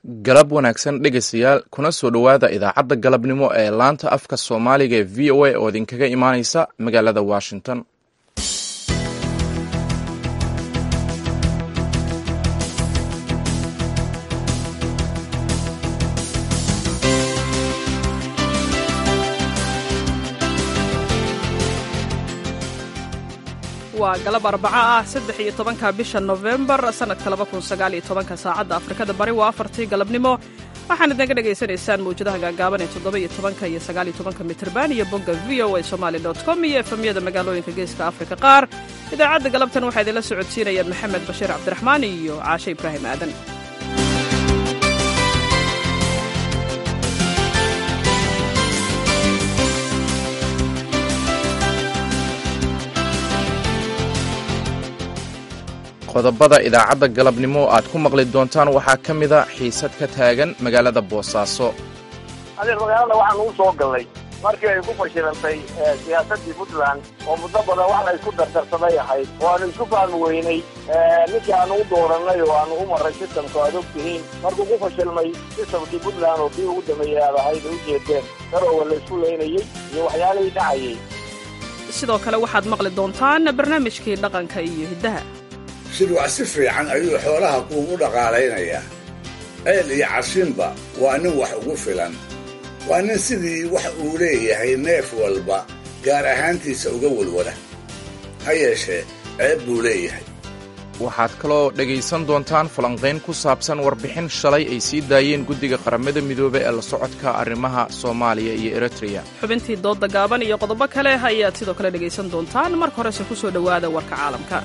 galab wanaagsan dhegaystayaal kuna soo dhowaada idaacadda galabnimo ee laanta afka soomaaliga ee v o a oo idinkaga imaaneysa magaalada washington waa galab arbaco ah saddex iyo tobanka bisha nofembar sannadka laba kun sagaal iyo tobanka saacadda afrikada bari waa afartii galabnimo waxaan idinka dhagaysanaysaan mawjadaha gaagaaban ee toddoba iyo tobanka iyo sagaal iyo tobanka mitrban iyo bogga v o a somali dot com iyo efemyada magaalooyinka geeska afrika qaar idaacadda galabtan waxaa idinla socodsiinayaan maxamed bashiir cabdiraxmaan iyo caashe ibraahim aadan qodobada idaacadda galabnimo aad ku maqli doontaan waxaa ka mida xiisad ka taagan magaalada boosaaso adeer magaalada waxaan ugu soo gallay markii ay ku fashilantay siyaasaddii puntland oo muddo badan wax la isku dardarsaday ahayd oo aanu isku fahmi weynay ninkii aanu u doorannay oo aanu u marray sistamka aad og tihiin markuu ku fashilmay sistamkii puntland oo kii ugu dambeeyey aad ahayd ay u jeedeen darooga la isku leynayey iyo waxyaalihii dhacayay sidoo kale waxaad maqli doontaan barnaamijkii dhaqanka iyo hiddaha shirwac si fiican ayuu xoolaha kuugu dhaqaalaynayaa ceel iyo cashinba waa nin wax ugu filan waa nin sidii wax uu leeyahay neef walba gaar ahaantiisa uga walwala ha yeeshee ceeb buu leeyahay waxaad kaloo dhegaysan doontaan falanqayn ku saabsan warbixin shalay ay sii daayeen guddiga qaramada midoobe ee la socodka arrimaha soomaaliya iyo eritreya xubintii doodda gaaban iyo qodobo kale ayaad sidoo kale dhegaysan doontaan marka horese ku soo dhowaada warka caalamka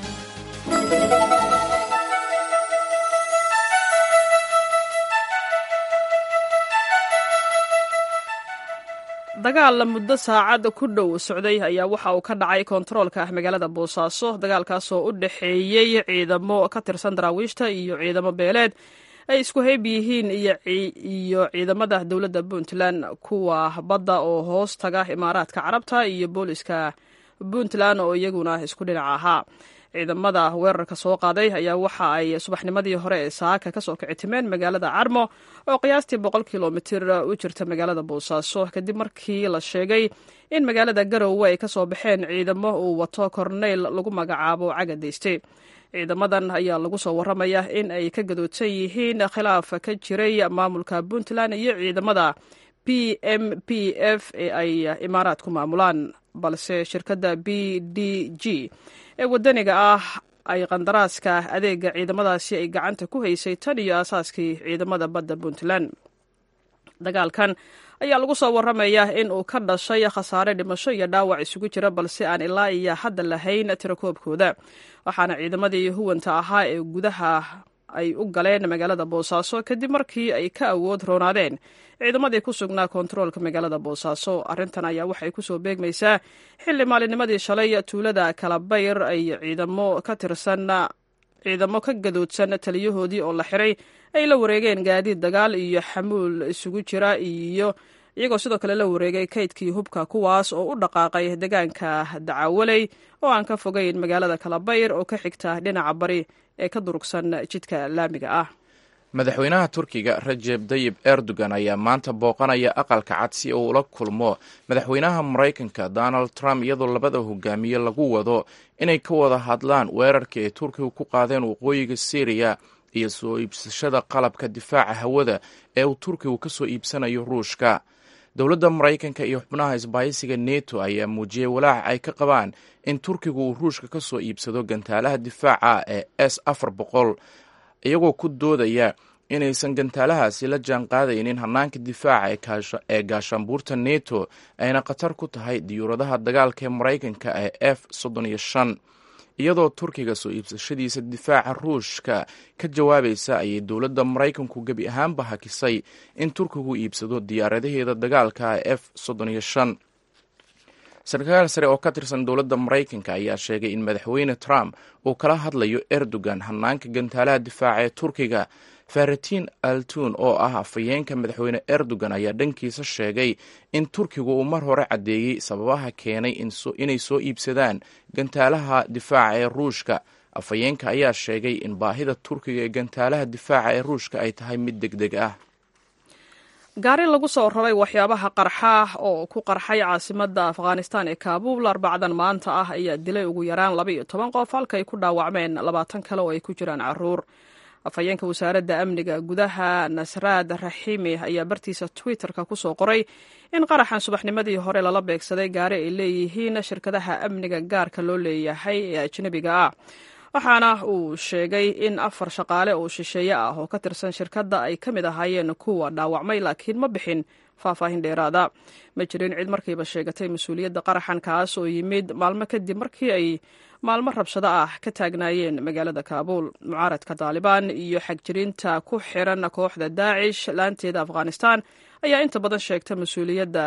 dagaal muddo saacad ku dhow socday ayaa waxa uu ka dhacay koontaroolka ah magaalada boosaaso dagaalkaasoo u dhexeeyey ciidamo ka tirsan daraawiishta iyo ciidamo beeleed ay isku hayb yihiin iyo ciidamada dowladda puntland kuwa badda oo hoos taga imaaraadka carabta iyo booliska puntland oo iyaguna isku dhinac ahaa ciidamada weerarka soo qaaday ayaa waxa ay subaxnimadii hore ee saaka kasoo kicitimeen magaalada carmo oo qiyaastii boqol kilomitir u jirta magaalada boosaaso kadib markii la sheegay in magaalada garowe ay kasoo baxeen ciidamo uu wato korneyl lagu magacaabo cagadeyste ciidamadan ayaa lagu soo waramaya in ay ka gadoodsan yihiin khilaaf ka jiray maamulka puntland iyo ciidamada p m p f ee ay imaaraad ku maamulaan balse shirkadda b d g ee wadaniga ah ay qandaraaska adeega ciidamadaasi ay gacanta ku haysay tan iyo aasaaskii ciidamada badda puntland dagaalkan ayaa lagu soo waramaya in uu ka dhashay khasaare dhimasho iyo dhaawac isugu jira balse aan ilaa iyo hadda lahayn tirakoobkooda waxaana ciidamadii huwanta ahaa ee gudaha ay u galeen magaalada boosaaso kadib markii ay ka awood roonaadeen ciidamadii ku sugnaa koontaroolka magaalada boosaaso arrintan ayaa waxay kusoo beegmaysaa xilli maalinnimadii shalay tuulada kalabayr ay ciidamo ka tirsan ciidamo ka gadoodsan taliyahoodii oo la xiray ay la wareegeen gaadiid dagaal iyo xamuul isugu jira iyo iyagoo sidoo kale la wareegay kaydkii hubka kuwaas oo u dhaqaaqay deegaanka dacawaley oo aan ka fogeyn magaalada kalabayr oo ka xigta dhinaca bari ee ka durugsan jidka laamiga ah madaxweynaha turkiga rajeb dayib erdogan ayaa maanta booqanaya aqalka cad si uu ula kulmo madaxweynaha maraykanka donald trump iyadoo labada hogaamiye lagu wado inay ka wada hadlaan weerarka ay turkigu ku qaadeen waqooyiga syriya iyo soo iibsashada qalabka difaaca hawada ee uu turkigu ka soo iibsanayo ruushka dowladda maraykanka iyo xubnaha isbaahisiga neto ayaa muujiyey walaaca ay ka qabaan in turkigu uu ruushka ka soo iibsado gantaalaha difaaca ee s afar boqol iyagoo ku doodaya inaysan gantaalahaasi la jaan qaadaynin hanaanka difaaca ee gaashaanbuurta neto ayna khatar ku tahay diyuuradaha dagaalka ee maraykanka ee f soddon iyo shan iyadoo turkiga soo iibsashadiisa difaaca ruushka ka jawaabaysa ayay dowladda maraykanku gebi ahaanba hakisay in turkigu iibsado diyaaradaheeda dagaalka ee f soddon iyo shan sarkaal sare oo ka tirsan dowladda maraykanka ayaa sheegay in madaxweyne trump uu kala hadlayo erdogan hanaanka gantaalaha difaaca ee turkiga faratiin altun oo ah afhayeenka madaxweyne erdogan ayaa dhankiisa sheegay in turkigu uu mar hore caddeeyey sababaha keenay inay soo iibsadaan gantaalaha difaaca ee ruushka afhayeenka ayaa sheegay in baahida turkiga ee gantaalaha difaaca ee ruushka ay tahay mid deg deg ah gaari lagu soo raray waxyaabaha qarxa oo ku qarxay caasimadda afghanistan ee kaabuul arbacdan maanta ah ayaa dilay ugu yaraan laba iyo toban qof halkaay ku dhaawacmeen labaatan kale oo ay ku jiraan caruur afhayeenka wasaaradda amniga gudaha nasraad raxiimi ayaa bartiisa twitterka ku soo qoray in qaraxan subaxnimadii hore lala beegsaday gaari ay leeyihiin shirkadaha amniga gaarka loo leeyahay ee ajnebiga ah waxaana uu sheegay in afar shaqaale oo shisheeye ah oo ka tirsan shirkadda ay ka mid ahaayeen kuwa dhaawacmay laakiin ma bixin faahfaahin dheeraada ma jirin cid markiiba sheegatay mas-uuliyadda qaraxan kaas oo yimid maalmo kadib markii ay maalmo rabshado ah ka taagnaayeen magaalada kaabuul mucaaradka taalibaan iyo xagjirinta ku xiran kooxda daacish laanteeda afghanistan ayaa inta badan sheegta mas-uuliyadda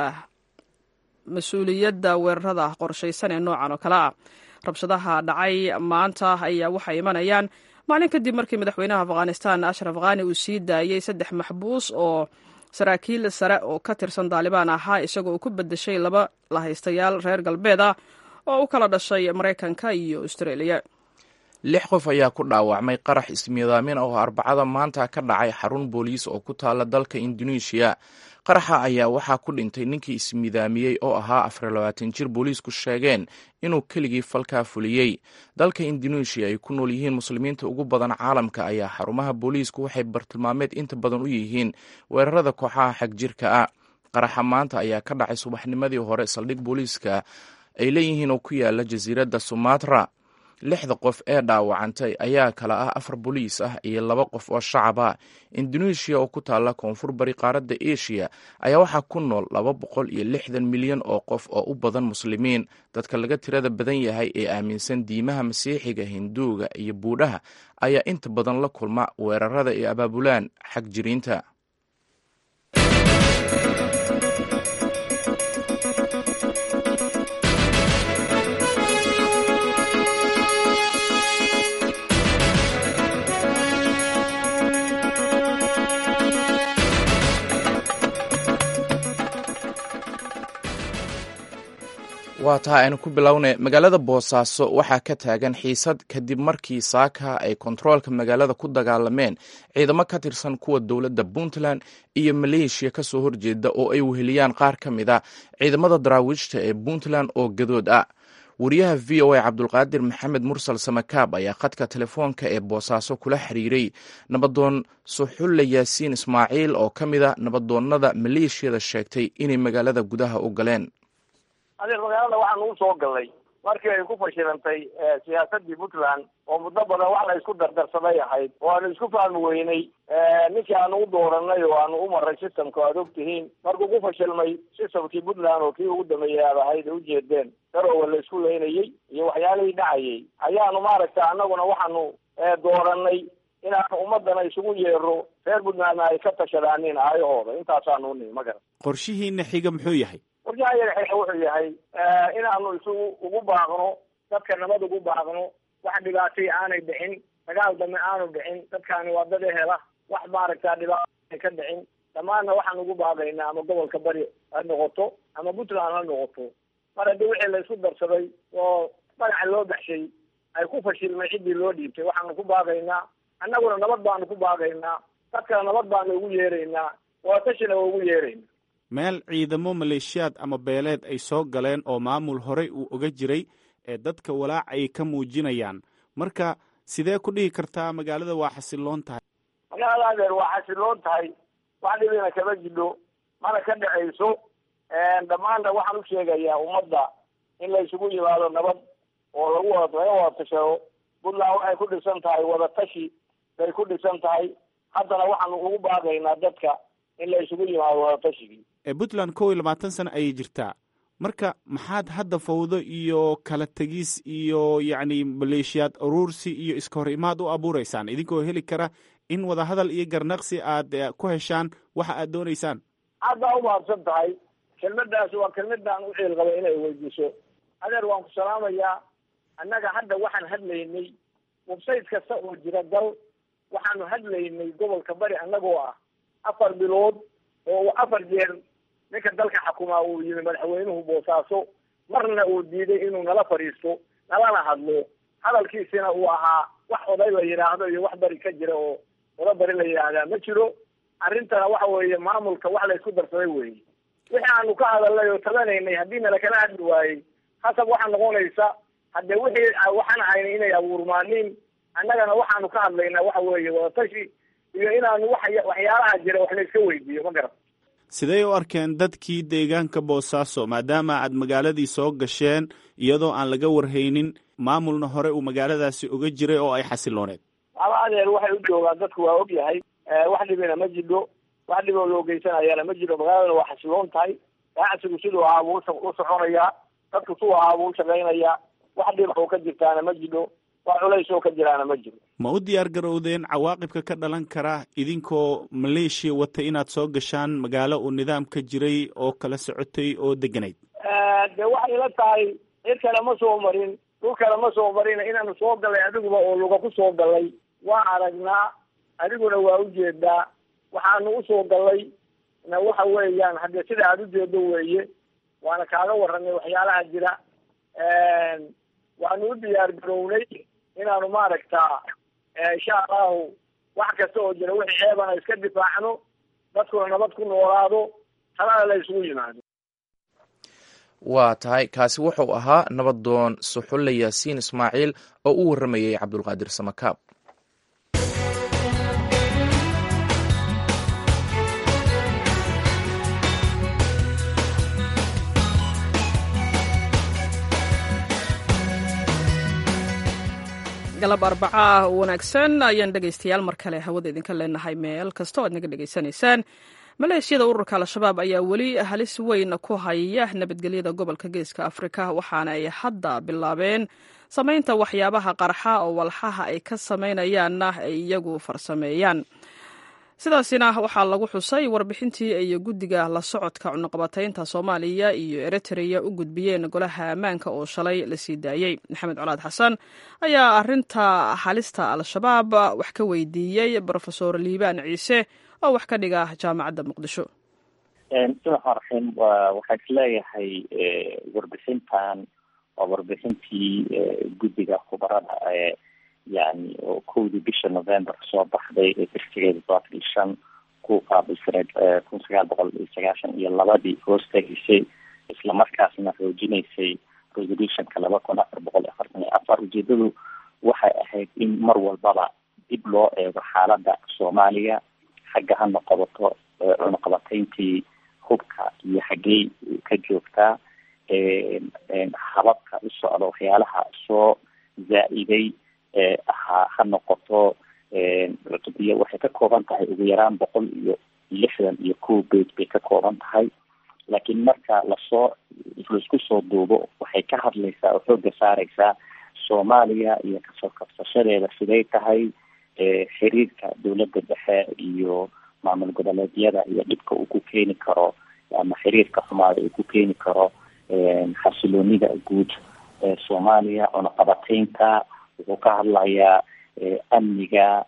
mas-uuliyadda weerarada qorshaysan ee noocan oo kale ah rabshadaha dhacay maanta ayaa waxay imanayaan maalin kadib markii madaxweynaha afghanistan ashraf khani uu sii daayey saddex maxbuus oo saraakiil sare oo ka tirsan taalibaan ahaa isagoo ku bedeshay laba lahaystayaal reer galbeed ah oo u kala dhashay maraykanka iyo austraeliya lix qof ayaa ku dhaawacmay qarax ismiidaamin oo arbacada maanta ka dhacay xarun booliis oo ku taala dalka induneeshiya qaraxa ayaa waxaa ku dhintay ninkii ismidaamiyey oo ahaa afar labaatan jir booliisku sheegeen inuu keligii falkaa fuliyey dalka induneeshiya ay ku nool yihiin muslimiinta ugu badan caalamka ayaa xarumaha booliisku waxay bartilmaameed inta badan u yihiin weerarada kooxaha xagjirka ah qaraxa maanta ayaa ka dhacay subaxnimadii hore saldhig booliiska ay leeyihiin oo ku yaala jasiiradda sumatra lixda qof ee dhaawacantay ayaa kala ah afar boliis ah iyo laba qof oo shacab ah induneeshiya oo ku taalla koonfur bari qaaradda eshiya ayaa waxaa ku nool laba boqol iyo lixdan milyan oo qof oo u badan muslimiin dadka laga tirada badan yahay ee aaminsan diimaha masiixiga hinduuga iyo buudhaha ayaa inta badan la kulma weerarada ay abaabulaan xag jiriinta waa taha aynu ku bilownay magaalada boosaaso waxaa ka taagan xiisad kadib markii saaka ay kontaroolka magaalada ku dagaalameen ciidamo ka tirsan kuwa dowladda puntland iyo maleeshiya ka soo horjeeda oo ay weheliyaan qaar ka mid a ciidamada daraawiishta ee puntland oo gadood ah wariyaha v o a cabdulqaadir maxamed mursal samakaab ayaa khadka telefoonka ee boosaaso kula xiriiray nabadoon suxulle yaasiin ismaaciil oo ka mid a nabadoonnada maleeshiyada sheegtay inay magaalada gudaha u galeen adeer magaalada waxaan ugu soo galnay markii ay ku fashilantay siyaasadii puntland oo muddo badan wax la isku dardarsaday ahayd oo aanu isku fahmi weynay ninkii aanu u dooranay oo aanu u maray systemka aad og tihiin markuu ku fashilmay systemkii puntland oo kii ugu dambeeyay aad ahayd ay ujeedeen daroowa la isku leynayey iyo waxyaalihii dhacayay ayaanu maaragta annaguna waxaanu dooranay inaanu ummadana isugu yeero reer puntlandna ay ka tashadaanin aayahooda intaasaanu unihi ma garan qorshihiina xiga muxuu yahay warjaha yaga xiga wuxuu yahay inaanu isugu ugu baaqno dadka nabad ugu baaqno wax dhibaatay aanay dhicin dagaal dambe aanu dhicin dadkaani waa dad ehela wax maaragta dhibaato ka dhicin dhammaanna waxaan ugu baaqaynaa ama gobolka bari ha noqoto ama puntland ha noqoto mar haddii wixii la isku darsaday oo magaca loo baxshay ay ku fashilmay ciddii loo dhiibtay waxaanu ku baaqaynaa annaguna nabad baanu ku baaqaynaa dadkana nabad baanu ugu yeeraynaa waa tashina waa ugu yeeraynaa meel ciidamo maleeshiyaad ama beeleed ay soo galeen oo maamul horey uu oga jiray ee dadka walaac ay ka muujinayaan marka sidee ku dhihi kartaa magaalada waa xasiloon tahay magaalada adeer waa xasiloon tahay wax dhibina kama jidho mana ka dhacayso dhammaanna waxaan u sheegayaa ummadda in la isugu yimaado nabad oo lagu wada laga wada tashado puntland waxay ku dhisan tahay wadatashi bay ku dhisan tahay haddana waxaanu ugu baaqaynaa dadka in la isugu yimaado wadatashigii puntland kow iyo labaatan sano ayay jirtaa marka maxaad hadda fawdo iyo kala tegis iyo yacni maleeshiyaad uruursi iyo iska hor imaad u abuureysaan idinkoo heli kara in wadahadal iyo garnaqsi aad ku heshaan waxa aad dooneysaan aad baa umahadsan tahay kelmadaasi waa kelmadaan u ciil qabay inay weydiiso adeer waan ku salaamayaa annaga hadda waxaan hadlaynay website kasta oo jira dal waxaanu hadlaynay gobolka bari annagoo ah afar bilood oo afar jeer ninka dalka xakumaa uu yimi madaxweynuhu boosaaso marna uu diiday inuu nala fadhiisto nalana hadlo hadalkiisina uu ahaa wax oday la yidhaahdo iyo wax bari ka jira oo oda bari la yidhaahdaa ma jiro arrintana waxa weeye maamulka wax la isku darsaday weeye wixii aanu ka hadalnay oo tabanaynay haddii nala kala hadli waayey hasab waxaa noqonaysa haddee wixii waxaan ahaynay inay abuurmaaniin annagana waxaanu ka hadlaynaa waxa weeye wadatashi iyo inaanu wax waxyaalaha jira wax la iska weydiiyo ma garat sidee u arkeen dadkii deegaanka boosaaso maadaama aad magaaladii soo gasheen iyadoo aan laga warhaynin maamulna hore uu magaaladaasi uga jiray oo ay xasilooneed aba adeer waxay u joogaan dadku waa og yahay wax dhibina ma jidho wax dhiboo loo geysanayana ma jiro magaaladana waa xasiloon tahay ganacsigu siduu ahaa buu u soconayaa dadku suu ahaa buu u shaqaynayaa wax dhib oo ka jirtaana ma jidho wax culays oo ka jiraana ma jiro ma u diyaar garowdeen cawaaqibka ka dhalan kara idinkoo maleeshiya wata inaad soo gashaan magaalo uu nidaam ka jiray oo kala socotay oo deganayd de waxay la tahay cid kale ma soo marin dhul kale ma soo marin inaanu soo gallay adiguba oo luga ku soo gallay waa aragnaa adiguna waa ujeedaa waxaanu usoo gallay na waxa weeyaan haddee sida aada ujeedo weeye waana kaaga warranay waxyaalaha jira waanu u diyaar garownay inaanu maaragtaa insha allahu wax kasta oo jira wixii ceebana iska difaacno dadkuna nabad ku noolaado talana la isugu yimaado waa tahay kaasi wuxuu ahaa nabadoon suxulle yaasiin ismaaciil oo u warramayay cabdulqaadir samakaab galab arbaca ah wanaagsan ayaan dhegaystayaal mar kale hawada idinka leenahay meel kasta o aad naga dhegaysanaysaan maleeshiyada ururka al-shabaab ayaa weli halis weyn ku haya nabadgelyada gobolka geeska afrika waxaana ay hadda bilaabeen samaynta waxyaabaha qarxa oo walxaha ay ka samaynayaanna ay iyagu farsameeyaan sidaasina waxaa lagu xusay warbixintii ay guddiga la socodka cunuqabataynta soomaaliya iyo eritreya u gudbiyeen golaha ammaanka oo shalay la sii daayey maxamed colaad xasan ayaa arinta halista al-shabaab wax ka weydiiyey brofesor liibaan ciise oo wax ka dhiga jaamacadda muqdisho bismillahi raxiim waxaan isleeyahay warbixintan waa warbixintii guddiga khubarada ee yani oo kowdii bisha november soo baxday ee tirsigeeda todobaatan iyo shan ku qaabilsaneed kun sagaal boqol iyo sagaashan iyo labadii hoos tegisay islamarkaasna xoojinaysay resolutionka laba kun afar boqol afartan iyo afar ujeedadu waxay ahayd in mar walbaba dib loo eego xaaladda soomaaliya xagga ha noqobato cunuqabatayntii hubka iyo xaggey ka joogtaa hababka u socda waxyaalaha soo zaa-iday ha ha noqoto cutubyo waxay ka kooban tahay ugu yaraan boqol iyo lixdan iyo kow beit bay ka kooban tahay laakiin marka lasoo laisku soo duubo waxay ka hadlaysaa oo xooga saareysaa soomaaliya iyo kasoo kabsashadeeda siday tahay xiriirka dowladda dhexe iyo maamul goboleedyada iyo dhibka uu ku keeni karo ama xiriirka xumaada uu ku keeni karo xasiloonida guud ee soomaaliya cunaqabataynta wuxuu ka hadlayaa amniga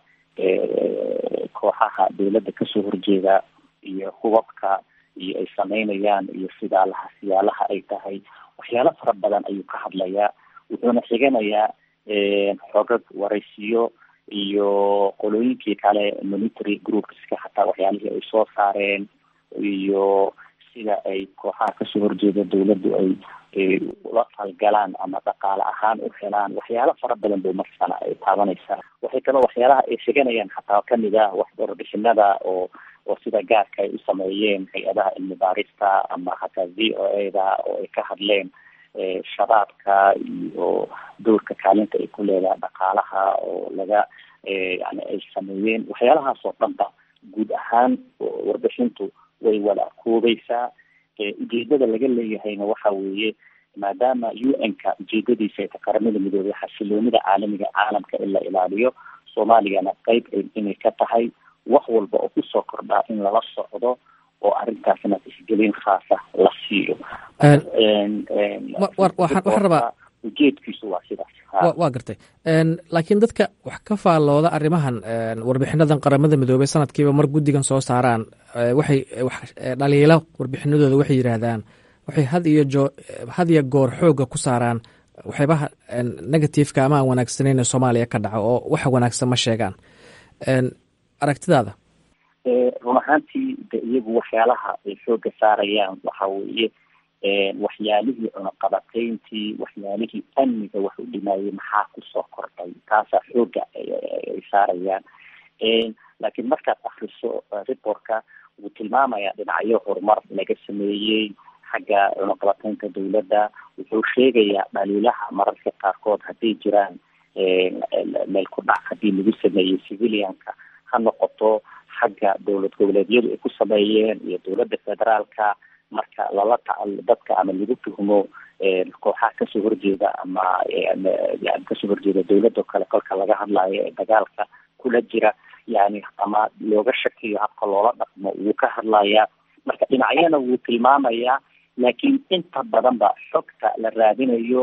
kooxaha dowladda kasoo horjeeda iyo hubabka iyo ay sameynayaan iyo sidaalaha siyaalaha ay tahay waxyaalo fara badan ayuu ka hadlayaa wuxuuna xiganayaa xogag waraysiyo iyo qolooyinkii kale military groupska hataa waxyaalihii ay soo saareen iyo sida ay kooxaha kasoo horjeeda dowladdu ay ula falgalaan ama dhaqaale ahaan u helaan waxyaalo fara badan bay marsana ay taabanaysaa waxay kaloo waxyaalaha ay sheganayaan xataa kamid ah wax warbixinada oo oo sida gaarka ay u sameeyeen hay-adaha cilmi baarista ama hataa v o a da oo ay ka hadleen shabaabka iyo dowrka kaalinta ay ku leedahay dhaqaalaha oo laga yani ay sameeyeen waxyaalahaas oo dhanba guud ahaan warbixintu way wada koobeysaa ujeedada laga leeyahayna waxa weeye maadaama u n ka ujeedadiisa ay ta qaramada midoobay xasiloonida caalamiga caalamka in la ilaaliyo soomaaliyana qeyb inay ka tahay wax walba oo kusoo kordhaa in lala socdo oo arrintaasna tixgelin khaasa la siiyo waxaan rabaa ujeedkiisu waa sidaas waa gartay laakiin dadka wax ka faallooda arrimahan warbixinadan qaramada midoobey sanadkiiba mar guddigan soo saaraan waxay dhaliilo warbixinadooda waxay yidhaahdaan waxay had iyo joo had iyo goor xooga ku saaraan waxyaabaha negativeka ama aan wanaagsaneyn ee soomaaliya ka dhaco oo waxa wanaagsan ma sheegaan aragtidaada run ahaantii de iyagu waxyaalaha ay xooga saarayaan waxa weeye waxyaalihii cunaqabateyntii waxyaalihii amniga wax u dhimaayay maxaa kusoo kordhay taasaa xooga ay saarayaan laakiin markaad akriso reportka wuu tilmaamayaa dhinacyo horumar laga sameeyey xagga cunaqabateynta dawladda wuxuu sheegayaa dhaliilaha mararka qaarkood hadday jiraan meel ku dhac haddii lagu sameeyey civilianka ha noqoto xagga dowlad goboleedyadu ay ku sameeyeen iyo dowladda federaalka marka lala ta dadka ama lagu tuhmo kooxaha kasoo horjeeda ama yani kasoo horjeeda dowladda o kale kolka laga hadlayo ee dagaalka kula jira yani ama looga shakiyo habka loola dhaqmo wuu ka hadlayaa marka dhinacyana wuu tilmaamayaa laakiin inta badan ba xogta la raadinayo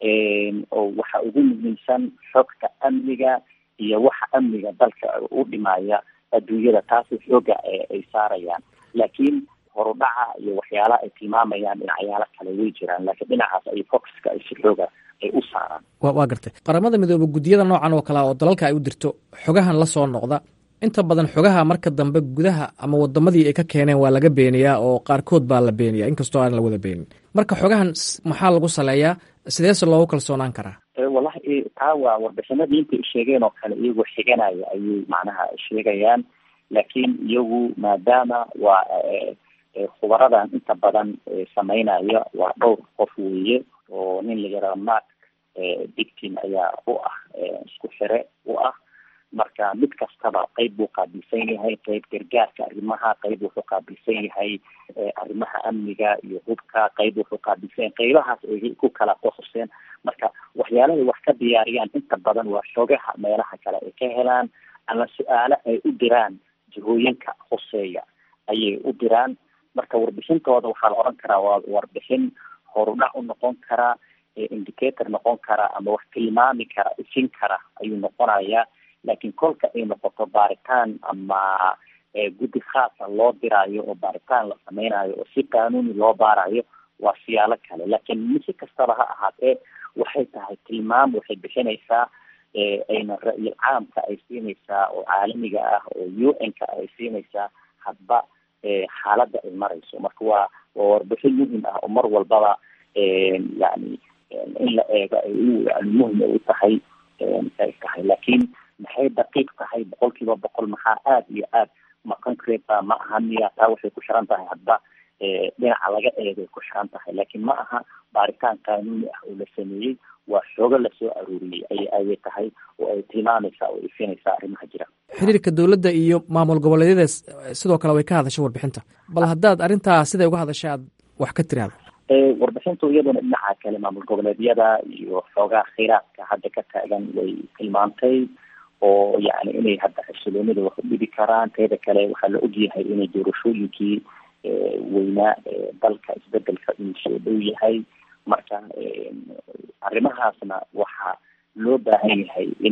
oo waxa ugu muhiimsan xogta amniga iyo waxa amniga dalka u dhimaya adduunyada taasi xooga ay saarayaan laakiin horudhaca iyo waxyaalaha ay tilmaamayaan dhinacyaalo kale way jiraan laakiin dhinacaas ay foxka ay si xooga ay u saaraan wa waa gartay qaramada midoobe guddiyada noocan oo kale oo dalalka ay u dirto xogahan la soo noqda inta badan xogaha marka dambe gudaha ama wadamadii ay ka keeneen waa laga beeniyaa oo qaarkood baa la beeniya inkastoo aan la wada beenin marka xogahan maxaa lagu saleeyaa sideese loogu kalsoonaan karaa wallahi taa waa warbixinadii intay sheegeen oo kale iyagoo xiganaya ayay macnaha sheegayaan laakiin iyagu maadaama waa khubaradan inta badan sameynaya waa dhowr qof weeye oo nin la yaraha mark dictin ayaa u ah isku xire u ah marka mid kastaba qeyb buu qaabilsan yahay qeyb gargaarka arrimaha qeyb wuxuu qaabilsan yahay arrimaha amniga iyo hubka qeyb wuxuu qaabilsan yahay qeybahaas ay ku kala qohoseen marka waxyaalahay wax ka diyaariyaan inta badan waa xogaha meelaha kale ay ka helaan ama su-aalo ay u diraan jihooyinka hoseeya ayay u diraan marka warbixintooda waxaa la odhan karaa waa warbixin horudhac u noqon karaa indicator noqon kara ama wax tilmaami kara ifin kara ayuu noqonayaa laakiin kolka ay noqoto baaritaan ama guddi khaasa loo diraayo oo baaritaan la sameynayo oo si qaanuuni loo baarayo waa siyaalo kale laakiin si kastaba ha ahaatee waxay tahay tilmaam waxay bixinaysaa ayna ra-yil caamka ay siinaysaa oo caalamiga ah oo u n ka ay siinaysaa hadba xaaladda ay marayso marka waa waa warbixin muhim ah oo mar walbaba yani in la eego ay yani muhim ay u tahay ay tahay laakiin maxay daqiiq tahay boqol kiiba boqol maxaa aada iyo aad ma concrete ba ma aha miya taa waxay ku xiran tahay hadba dhinaca laga eegay ku xiran tahay laakiin ma aha baaritaan qaanuuni ah oo la sameeyey waa xoogo lasoo aruuriyey ay ayay tahay oo ay tilmaamaysaa oo ifinaysaa arrimaha jira xiriirka dowladda iyo maamul goboleedyada sidoo kale way ka hadashay warbixinta bal haddaad arrintaa siday uga hadashay aad wax ka tiraahdo warbixintu iyaduna dhinaca kale maamul goboleedyada iyo xoogaa kheyraadka hadda ka taagan way tilmaantay oo yani inay hadda xasiloonida wax u dhibi karaan teeda kale waxaa la ogyahay inay doorashooyinkii weynaa dalka isbedelka inuu soo dhow yahay marka arrimahaasna waxaa loo baahan yahay in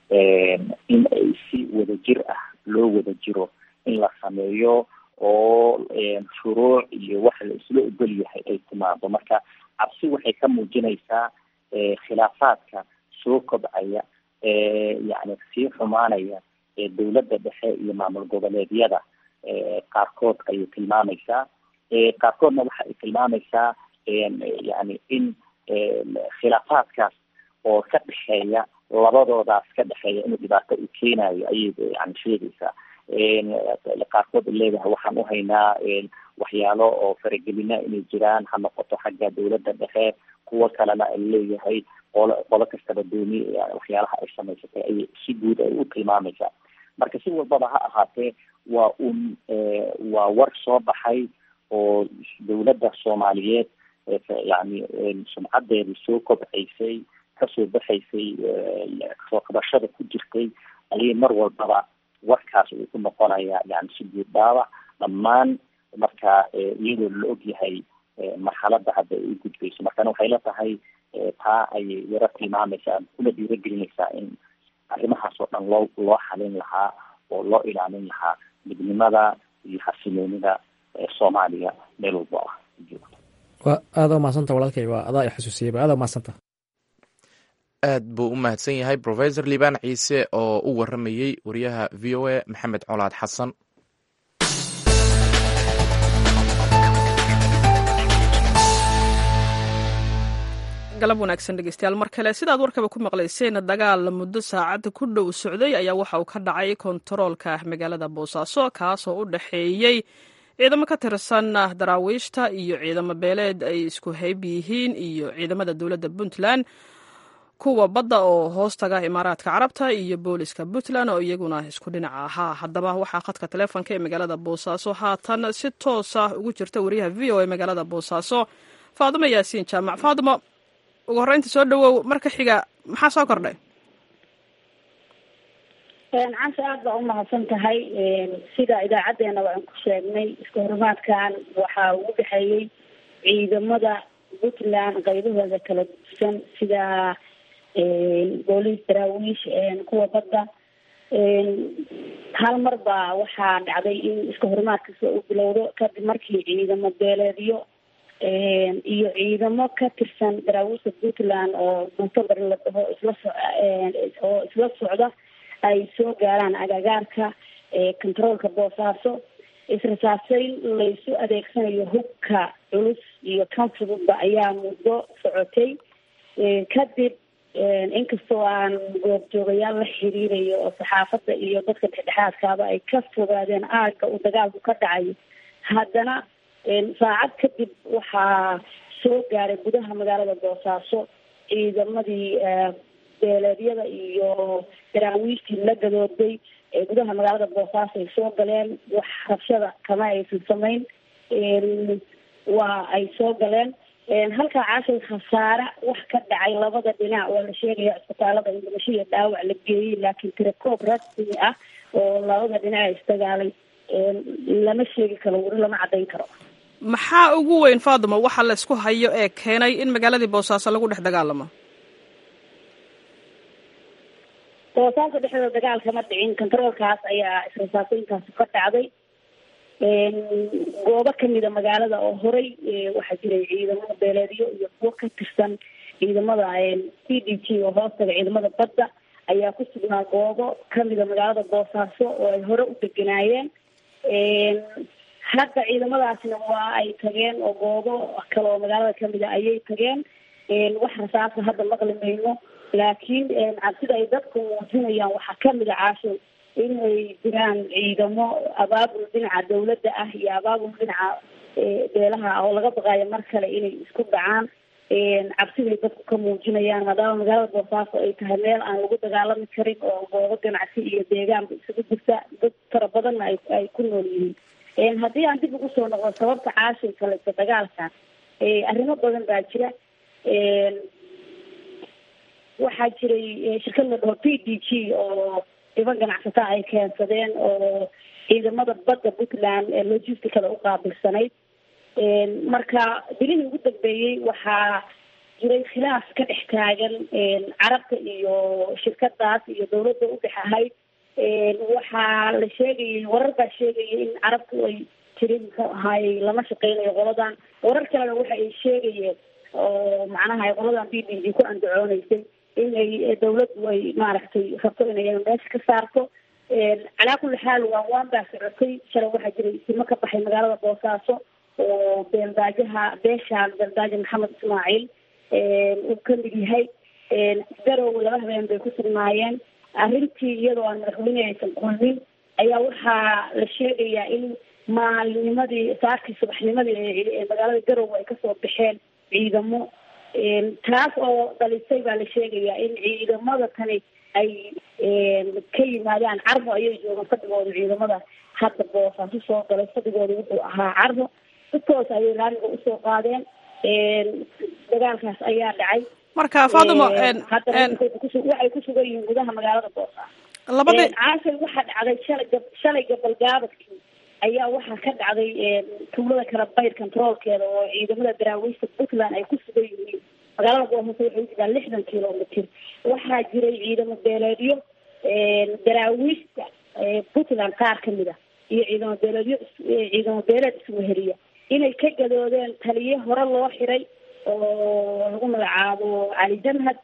in ay si wadajir ah loo wada jiro in la sameeyo oo shuruuc iyo wax la isla ogol yahay ay timaado marka cabsi waxay ka muujinaysaa khilaafaadka soo kobcaya yani sii xumaanaya dowladda dhexe iyo maamul goboleedyada qaarkood ayay tilmaamaysaa qaarkoodna waxa ay tilmaamaysaa yani in khilaafaadkaas oo ka dhexeeya labadoodaas ka dhexeeya inuu dhibaato u keenayo ayay yani sheegaysaa qaarkood leedahay waxaan uhaynaa waxyaalo oo faragelina inay jiraan ha noqoto xagga dowladda dhexe kuwo kalena ay leeyahay qolo qolo kastaba dooni waxyaalaha ay samaysatay ayay si guud ay u tilmaamaysaa marka si walbaba ha ahaatee waa un waa war soo baxay oo dowladda soomaaliyeed yani sumcadeedu soo kobcaysay kasoo baxaysay soo qabashada ku jirtay ayay mar walbaba warkaas uu ku noqonayaa yani si guud dhaawac dhammaan marka iyadoo la og yahay marxaladda hadda ay u gudbayso markana waxay la tahay taa ayay yaro tilmaamaysaa kuna dhiiragelinaysaa in arrimahaas oo dhan loo loo xalin lahaa oo loo ilaalin lahaa midnimada iyo xasiloonida soomaaliya meel walbo ah joogto wa aada umahadsanta walaalkay waa adaa i xasuusiyeyba aada umahadsanta aad buu u mahadsan yahay profesor liibaan ciise oo u waramayey wariyaha v o a maxamed colaad xasan galab wanaagsan dhegeystayaal mar kale sidaad warkaba ku maqlayseen dagaal muddo saacad ku dhow socday ayaa waxa uu ka dhacay kontaroolka magaalada boosaaso kaasoo u dhexeeyey ciidamo ka tirsan daraawiishta iyo ciidamo beeleed ay isku hayb yihiin iyo ciidamada dowladda puntland kuwa badda oo hoos taga imaaraadka carabta iyo booliska puntland oo iyaguna isku dhinaca ahaa haddaba waxaa khadka taleefonka ee magaalada boosaaso haatan si toosa ugu jirta wariyaha v o a magaalada boosaaso faadimo yaasiin jaamac faadimo ugu horreynta soo dhawow marka xiga maxaa soo kordhay cansha aada baa umahadsan tahay sida idaacaddeenaba aan ku sheegnay iska horumaadkan waxaa ugu dhexeeyey ciidamada puntland qaybahooda kala dusan sida booliis daraawiish kuwa badda hal mar baa waxaa dhacday in iska horumaadkasi u bilowdo kadib markii ciidamo beeleedyo iyo ciidamo ka tirsan daraawiishta puntland oo muctabar la dhaho isla so oo isla socda ay soo gaaraan agagaarka controolka boosaaso israsaaseyn laysu adeegsanayo hubka culus iyo kan fududba ayaa muddo socotay kadib inkastoo aan goobjoogayaal la xiriirayo oo saxaafadda iyo dadka dhexdhexaadkaaba ay ka fogaadeen aagga uu dagaalku ka dhacayo haddana saacad kadib waxaa soo gaaray gudaha magaalada boosaaso ciidamadii beeleedyada iyo daraawiishtii la gadooday ee gudaha magaalada boosaaso ay soo galeen wax rabshada kama aysan samayn waa ay soo galeen halkaa caashay khasaare wax ka dhacay labada dhinac waa la sheegaya cisbitaalada in dhimasho iyo dhaawac la geeyey laakiin tirakoob rasmi ah oo labada dhinac isdagaalay lama sheegi karo weli lama caddayn karo maxaa ugu weyn faadimo waxa la isku hayo ee keenay in magaaladii boosaaso lagu dhex dagaalamo boosaaso dhexdooda dagaal kama dhicin controolkaas ayaa israsaaseynkaasi ka dhacday goobo kamida magaalada oo horey waxaa jiray ciidamada beeleedyo iyo kuwo ka tirsan ciidamada c d g oo hoostaga ciidamada badda ayaa ku sugnaa goobo kamida magaalada boosaaso oo ay hore u deganaayeen hadda ciidamadaasna waa ay tageen oo goobo kale oo magaalada kamida ayay tageen wax rasaasa hadda maqli mayno laakiin cabsida ay dadku muujinayaan waxaa kamid a caasho inay jiraan ciidamo abaabul dhinaca dawladda ah iyo abaabul dhinaca beelaha ah oo laga baqaayo mar kale inay isku dhacaan cabsiday dadku ka muujinayaan maadaama magaalada boosaaso ay tahay meel aan lagu dagaalami karin oo goobo ganacsi iyo deegaanba isugu jirta dad fara badanna ay ay ku nool yihiin haddii aan dib ugu soo noqdo sababta caashay kaleysa dagaalkan arrimo badan baa jira waxaa jiray shirkad la dhaho p d g oo dhiban ganacsata ay keensadeen oo ciidamada badda puntland ee logisticada u qaabilsanayd marka bilihii ugu dambeeyey waxaa jiray khilaaf ka dhex taagan carabta iyo shirkadaas iyo dawladda u dhex ahayd waxaa la sheegayay warar baa sheegayay in carabtu ay tiri muxuu ahaayey lama shaqeynayo qoladan warar kalena waxa ay sheegayeen oo macnaha qoladan b d g ku andacooneysay in ay dawladdu ay maaragtay rabto inay meesha ka saarto calaa kulli xaal waan waan baa socotay shalay waxaa jiray isimo ka baxay magaalada boosaaso oo beeldaajaha beeshaan beeldaajo maxamed ismaaciil uu kamid yahay garow laba habeen bay ku sugnaayeen arrintii iyadoo aan madaxweyne aysan kulmin ayaa waxaa la sheegayaa in maalinnimadii saakii subaxnimadii ee magaalada garow ay kasoo baxeen ciidamo taas oo dhalisay baa la sheegayaa in ciidamada tani ay ka yimaadaan carbo ayay joogaan fadhigooda ciidamada hadda boosaaso soo galay fadhigooda wuxuu ahaa carbo dadkoos ayay raaliga usoo qaadeen dagaalkaas ayaa dhacay marka faadimo haddana waxay ku sugan yihiin gudaha magaalada boosaaso labadii caashay waxaa dhacday shalay gab shalay gabalgaabadkii ayaa waxaa ka dhacday tuulada kala bayr controolkeeda oo ciidamada daraawiishta puntland ay ku sugan yihiin magaalada boosaaso waxay ujiraa lixdan kilomitr waxaa jiray ciidamo beeleedyo daraawiishta puntland qaar kamid a iyo ciidamo beeleedyo ciidamo beeleed isweheliya inay ka gadoodeen taliye hore loo xiray oo lagu magacaabo cali jamhad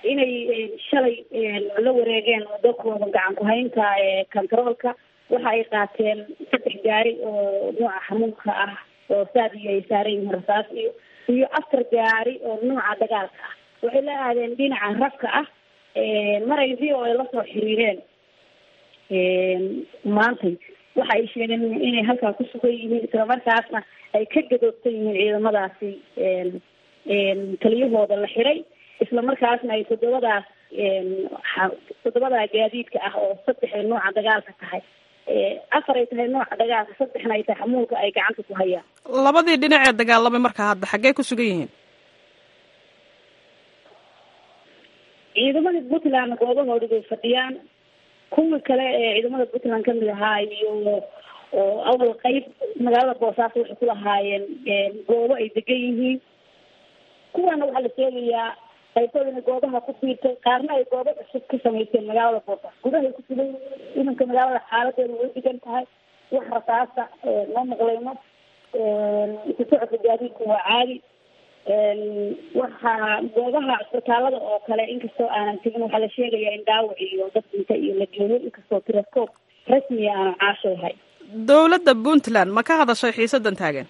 inay shalay la wareegeen wadakooda gacan ku-haynta controolka waxa ay qaateen saddex gaari oo nooca xamuulka ah oo saadiyo ay saaran yihiin rasaas iyo iyo afar gaari oo nooca dagaalka ah waxay la aadeen dhinaca rafka ah maray v o ay lasoo xiriireen maantay waxa ay sheegeen inay halkaa ku sugan yihiin islamarkaasna ay ka gadoobsan yihiin ciidamadaasi taliyahooda la xiray islamarkaasna ay toddobadaas toddobadaa gaadiidka ah oo saddex ay nooca dagaalka tahay afar ay tahay nooca dagaalka saddexna ay tahay xamuulka ay gacanta ku hayaan labadii dhinac ee dagaalamay markaa hadda xaggee ku sugan yihiin ciidamada puntland goobahoodi bay fadhiyaan kuwii kale ee ciidamada puntland kamid ahaa iyo oo awal qeyb magaalada boosaaso waxay ku lahaayeen goobo ay degan yihiin kuwana waxaa la sheegayaa qaybtooda inay goobaha ku fiirtay qaarna ay goobo cusub ka samaysteen magaalada boosaaso gudahay ku sugan iminka magaalada xaaladeeda way degan tahay wax rasaasa ma maqlayno isu socodka gaadiidku waa caadi waxaa goobaha cisbitaalada oo kale inkastoo aanan tegin waxaa la sheegayaa in dhaawac iyo dad dhinta iyo la geeyo inkastoo telescope rasmiga aanan caashoahay dowladda puntland ma ka hadashay xiisadan taagan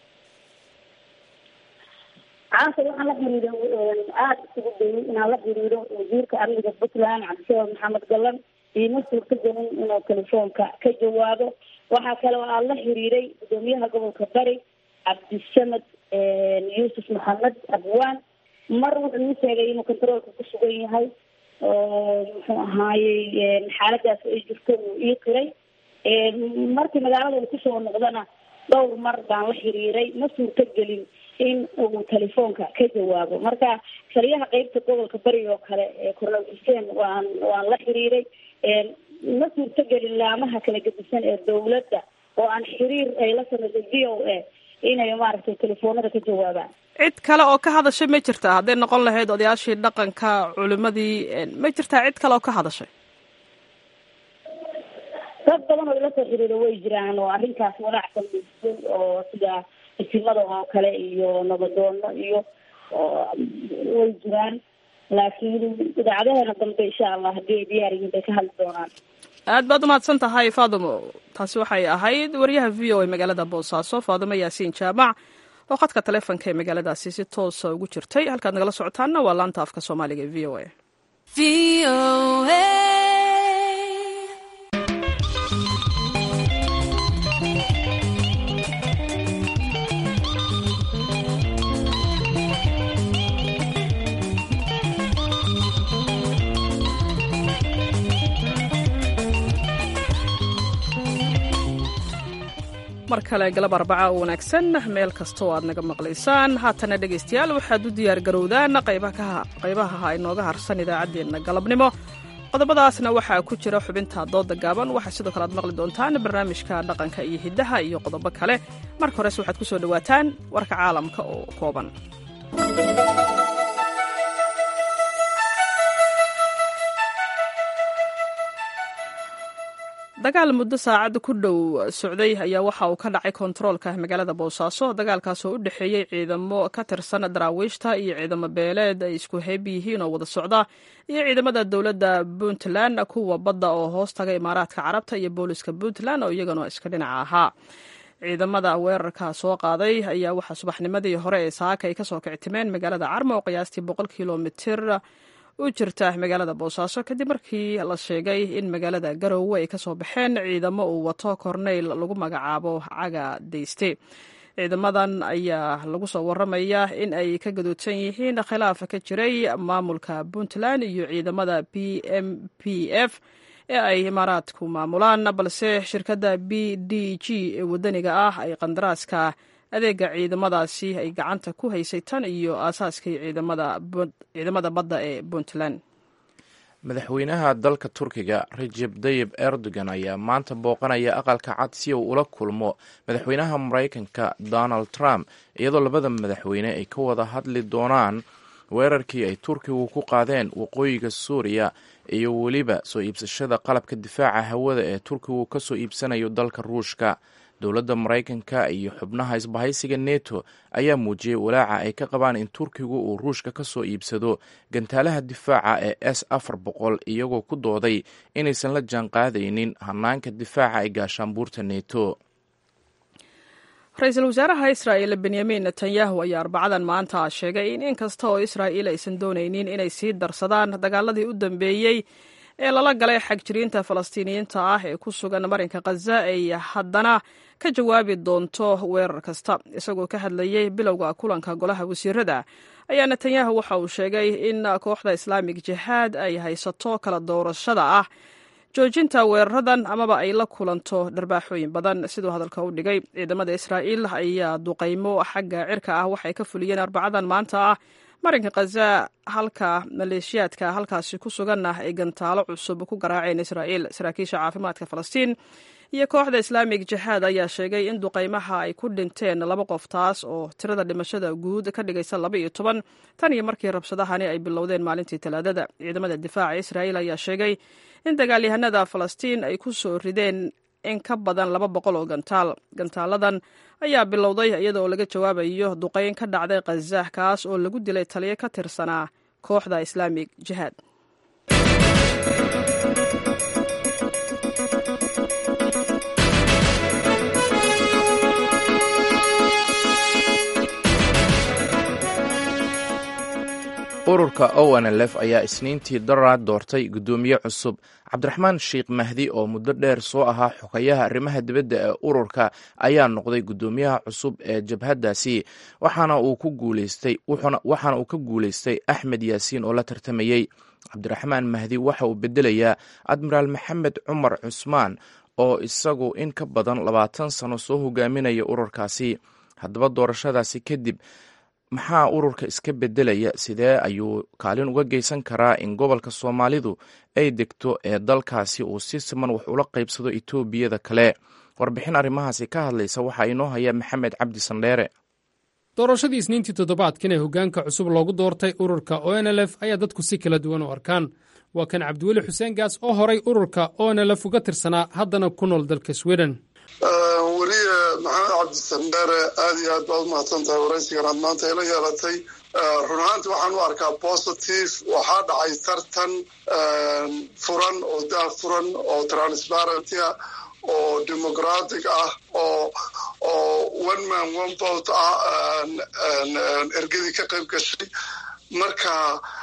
caasha waxaan la xiriiray aada isugu dayay inaan la xiriiro wasiirka amniga puntland cabdishabaab maxamed gallan iima suurta gelin inuu telefoonka ka jawaabo waxaa kale oo aan la xiriiray gudoomiyaha gobolka bari cabdisamed yuusuf maxamed abwaan mar wuxuu ii sheegay inuu controolka ku sugan yahay oo muxuu ahaayey xaaladaas ay jirto uu ii qiray markii magaalada uu kusoo noqdana dhowr mar baan la xiriiray ma suurto gelin in uu telefoonka ka jawaabo marka taliyaha qeybta gobolka bari oo kale cornel xuseen waan waan la xiriiray ma suurto gelin laamaha kala gedisan ee dawladda oo aan xiriir ay la sameysay v o a inay maaragtay telefoonada ka jawaabaan cid kale oo ka hadashay ma jirtaa hadday noqon lahayd odayaashii dhaqanka culimadii ma jirtaa cid kale oo ka hadashay dad badan oo ila soo xiriira way jiraan oo arrinkaas walaacsan muujisay oo sida isimada oo kale iyo nabadoono iyo way jiraan laakiin idaacadaheena dambe insha allah haddii ay diyaar yihiin bay ka hadli doonaan aad baad umahadsan tahay faadimo taasi waxay ahayd wariyaha v o a magaalada boosaaso faadimo yaasiin jaamac oo khadka taleefonka ee magaaladaasi si toosa ugu jirtay halkaad nagala socotaanna waa laanta afka soomaaliga ee v o a mar kale galab arbaca oo wanaagsan meel kasta oo aad naga maqlaysaan haatana dhegaystayaal waxaad u diyaar garowdaan qaybaha inooga harsan idaacaddeenna galabnimo qodobadaasna waxaa ku jira xubinta dooda gaaban waxaa sidoo kale aad maqli doontaan barnaamijka dhaqanka iyo hiddaha iyo qodobo kale marka horese waxaad ku soo dhowaataan warka caalamka oo kooban dagaal muddo saacad ku dhow socday ayaa waxa uu ka dhacay kontaroolka magaalada boosaaso dagaalkaas oo u dhexeeyey ciidamo ka tirsan daraawiishta iyo ciidamo beeleed ay isku heeb yihiin oo wada socda iyo ciidamada dowladda puntland kuwa badda oo hoos taga imaaraadka carabta iyo booliska puntland oo iyagana iska dhinaca ahaa ciidamada weerarka soo qaaday ayaa waxaa subaxnimadii hore ee saaka ay kasoo kictimeen magaalada carmo oo qiyaastii boqol kilomitir u jirta magaalada boosaaso kadib markii la sheegay in magaalada garowe ay kasoo baxeen ciidamo uu wato korneyl lagu magacaabo caga deyste ciidamadan ayaa lagu soo waramaya in ay ka gadoodsan yihiin khilaaf ka jiray maamulka puntland iyo ciidamada p m p f ee ay imaaraadku maamulaan balse shirkadda b d g ee wadaniga ah ay qandaraaska adeega ciidamadaasi ay gacanta ku haysay tan iyo aasaaskii ciidamada badda ee puntland madaxweynaha dalka turkiga rajeb dayib erdogan ayaa maanta booqanaya aqalka cad si uu ula kulmo madaxweynaha maraykanka donald trump iyadoo labada madaxweyne ay ka wada hadli doonaan weerarkii ay turkigu ku qaadeen waqooyiga suuriya iyo weliba soo iibsashada qalabka difaaca hawada ee turkigu kasoo iibsanayo dalka ruushka dowladda maraykanka iyo xubnaha isbahaysiga neto ayaa muujiyey walaaca ay ka qabaan in turkigu uu ruushka ka soo iibsado gantaalaha difaaca ee s afar boqol iyagoo ku dooday inaysan la jaan qaadaynin hanaanka difaaca ee gaashaanbuurta neto ra-iisul wasaaraha israa'il benyamin netanyahu ayaa arbacadan maanta sheegay in in kasta oo israa'iil aysan doonaynin inay sii darsadaan dagaaladii u dambeeyey ee lala galay xagjiriinta falastiiniyiinta ah ee ku sugan marinka khaza ay haddana ka jawaabi doonto weerar kasta isagoo ka hadlayey bilowga kulanka golaha wasiirada ayaa netanyahu waxa uu sheegay in kooxda islaamig jihaad ay haysato kala doorashada ah joojinta weeraradan amaba ay la kulanto dharbaaxooyin badan siduu hadalka u dhigay ciidamada israa'iil ayaa duqaymo xagga cirka ah waxay ka fuliyeen arbacadan maanta ah marinka khaza halka maleeshiyaadka halkaasi ku suganna ay gantaalo cusub ku garaaceen israa'iil saraakiisha caafimaadka falastiin iyo kooxda islaamig jihaad ayaa sheegay in duqaymaha ay ku dhinteen laba qof taas oo tirada dhimashada guud ka dhigaysa laba iyo toban tan iyo markii rabshadahani ay bilowdeen maalintii talaadada ciidamada difaaca israa'iil ayaa sheegay in dagaalyahanada falastiin ay ku soo rideen in ka badan laba boqol oo gantaal gantaaladan ayaa bilowday iyadaoo laga jawaabayo duqayn ka dhacday khaza kaas oo lagu dilay taliyo ka tirsanaa kooxda islaamig jihaad ururka onlf ayaa isniintii daraad doortay guddoomiye cusub cabdiraxmaan sheekh mahdi oo muddo dheer soo ahaa xogayaha arrimaha dibadda ee ururka ayaa noqday guddoomiyaha cusub ee jabhaddaasi waxaana uu ka guulaystay axmed yaasiin oo la tartamayey cabdiraxmaan mahdi waxa uu bedelayaa admiraal maxamed cumar cusmaan oo isagu in ka badan labaatan sano soo hogaaminaya ururkaasi haddaba doorashadaasi kadib maxaa ururka iska beddelaya sidee ayuu kaalin uga geysan karaa in gobolka soomaalidu ay degto ee dalkaasi uu si siman wax ula qaybsado etoobiyada kale warbixin arrimahaasi ka hadlaysa waxaa inoo haya maxamed cabdi sandheere doorashadii isniintii toddobaadkan ee hoggaanka cusub loogu doortay ururka onlf ayaa dadku si kala duwan u arkaan waa kan cabdiweli xuseen gaas oo horay ururka onlf uga tirsanaa haddana ku nool dalka sweden weliye maxamed cabdisandheere aad iyo aad baad u mahadsan tahay waraysigan aad maanta ila yeelatay run ahaanti waxaan u arkaa positive waxaa dhacay tartan furan oo daa furan oo transparentia oo democratic ah oo oo one man one vote ah ergadii ka qayb gashay marka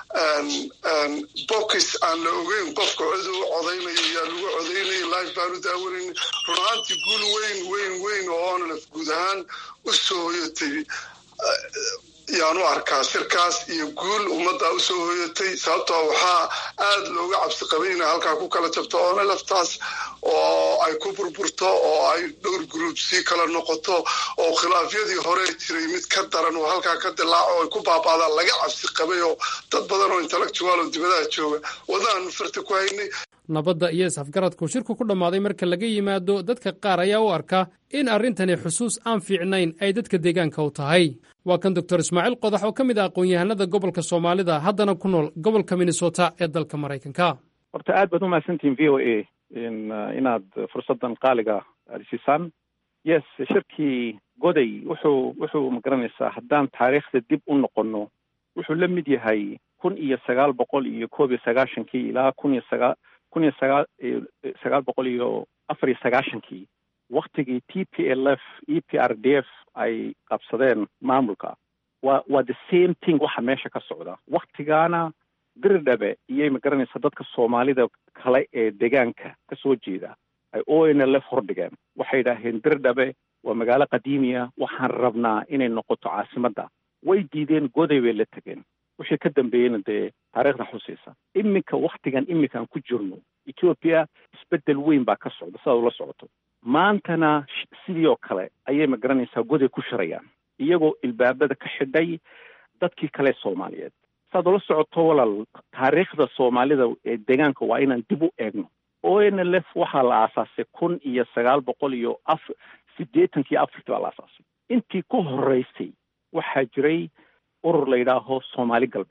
bokis aan la ogeyn qofka cid u codaynayo yaa lagu codaynaya life baan u daawanayna run ahaantii guul weyn weyn weyn oo onlf guud ahaan u soo hoyatay yaan u arkaa shirkaas iyo guul ummadda usoo hoyatay sababtoo waxaa aad looga cabsi qabay inay halkaa ku kala jabto onlftaas oo ay ku burburto oo ay dhowr group sii kala noqoto oo khilaafyadii hore jiray mid ka daran oo halkaa ka dilaaco ay ku baaba'daan laga cabsi qabay oo dad badan oo intellectual oo dibadaha jooga wadaan farta ku haynay nabadda iyo is-afgaradku shirku ku dhammaaday marka laga yimaado dadka qaar ayaa u arka in arrintani xusuus aan fiicnayn ay dadka deegaanka u tahay waa kan doctor ismaaciil qodax oo ka mid ah aqoon-yahanada gobolka soomaalida haddana ku nool gobolka minnesota ee dalka maraykanka horta aad baad umahadsantihin v o a inaad fursaddan qaaliga aada siisaan yes shirkii goday wuxuu wuxuu magaranaysaa haddaan taariikhda dib u noqonno wuxuu la mid yahay kun iyo sagaal boqol iyo koob iyo sagaashankii ilaa kun iyo sagaa kun iyo sagaa sagaal boqol iyo afar iyo sagaashankii waktigii t p l f e p r d f ay qabsadeen maamulka waa waa the same thing waxa meesha ka socda waktigaana diridhabe iyay magaranaysa dadka soomaalida kale ee deegaanka ka soo jeeda ay o n l f hordhigeen waxay yidhaaheen diridhabe waa magaalo qadiimiya waxaan rabnaa inay noqoto caasimadda way diideen goday bay la tegeen wixii ka dambeeyeyna dee taariikhda xusaysa iminka waktigan iminkaan ku jirno ethoopia isbeddel weyn baa ka socda sidaad ula socoto maantana sidii oo kale ayay magaranaysaa goday ku shirayaan iyagoo ilbaabada ka xidhay dadkii kale soomaaliyeed saad ula socoto walaal taariikhda soomaalida ee deegaanka waa inaan dib u eegno o n l f waxaa la aasaasay kun iyo sagaal boqol iyo af siddeetankii afartii baa la aasaasay intii ku horeysay waxaa jiray urur la yidhaaho soomaali galbeed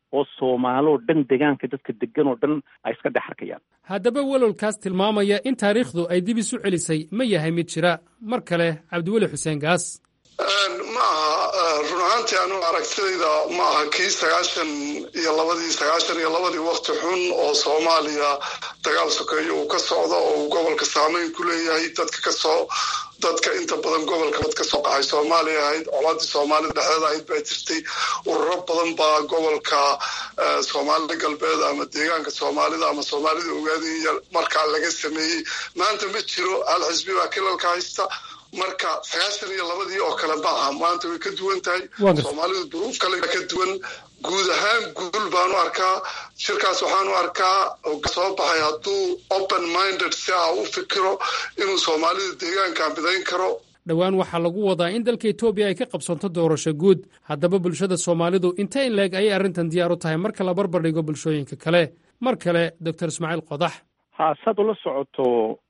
oo soomaaloo dhan degaanka dadka degan oo dhan ay iska dhex arkayaan haddaba welwalkaas tilmaamaya in taariikhdu ay dib isu celisay ma yahay mid jira mar kale cabdiweli xuseen gaas ma aha run ahaantii anu aragtidayda ma aha kii sagaashan iyo labadii sagaashan iyo labadii wakti xun oo soomaaliya dagaal sokeeyo uu ka socdo oo uu gobolka saameyn ku leeyahay dadka kasoo dadka inta badan gobolka dad ka soo qaxay soomaaliya ahayd colaadii soomaalida dhexdeeda ahayd baa jirtay ururo badan baa gobolka soomaali galbeed ama deegaanka soomaalida ama soomaalida ogaadaya markaa laga sameeyey maanta ma jiro hal xisbi baa kilalka haysta marka sagaashan iyo labadii oo kale ma aha maanta way ka duwan tahay soomaalidu duruuf kale ka duwan guud ahaan guul baanu arkaa shirkaas waxaanu arkaa soo baxay hadduu open minded si ah u fikiro inuu soomaalida deegaankan bidayn karo dhowaan waxaa lagu wadaa in dalka etoobiya ay ka qabsanto doorasho guud haddaba bulshada soomaalidu inta in leeg ayay arrintan diyaar u tahay marka la barbar dhigo bulshooyinka kale mar kale doctor ismaaciil qodax ha saad ula socoto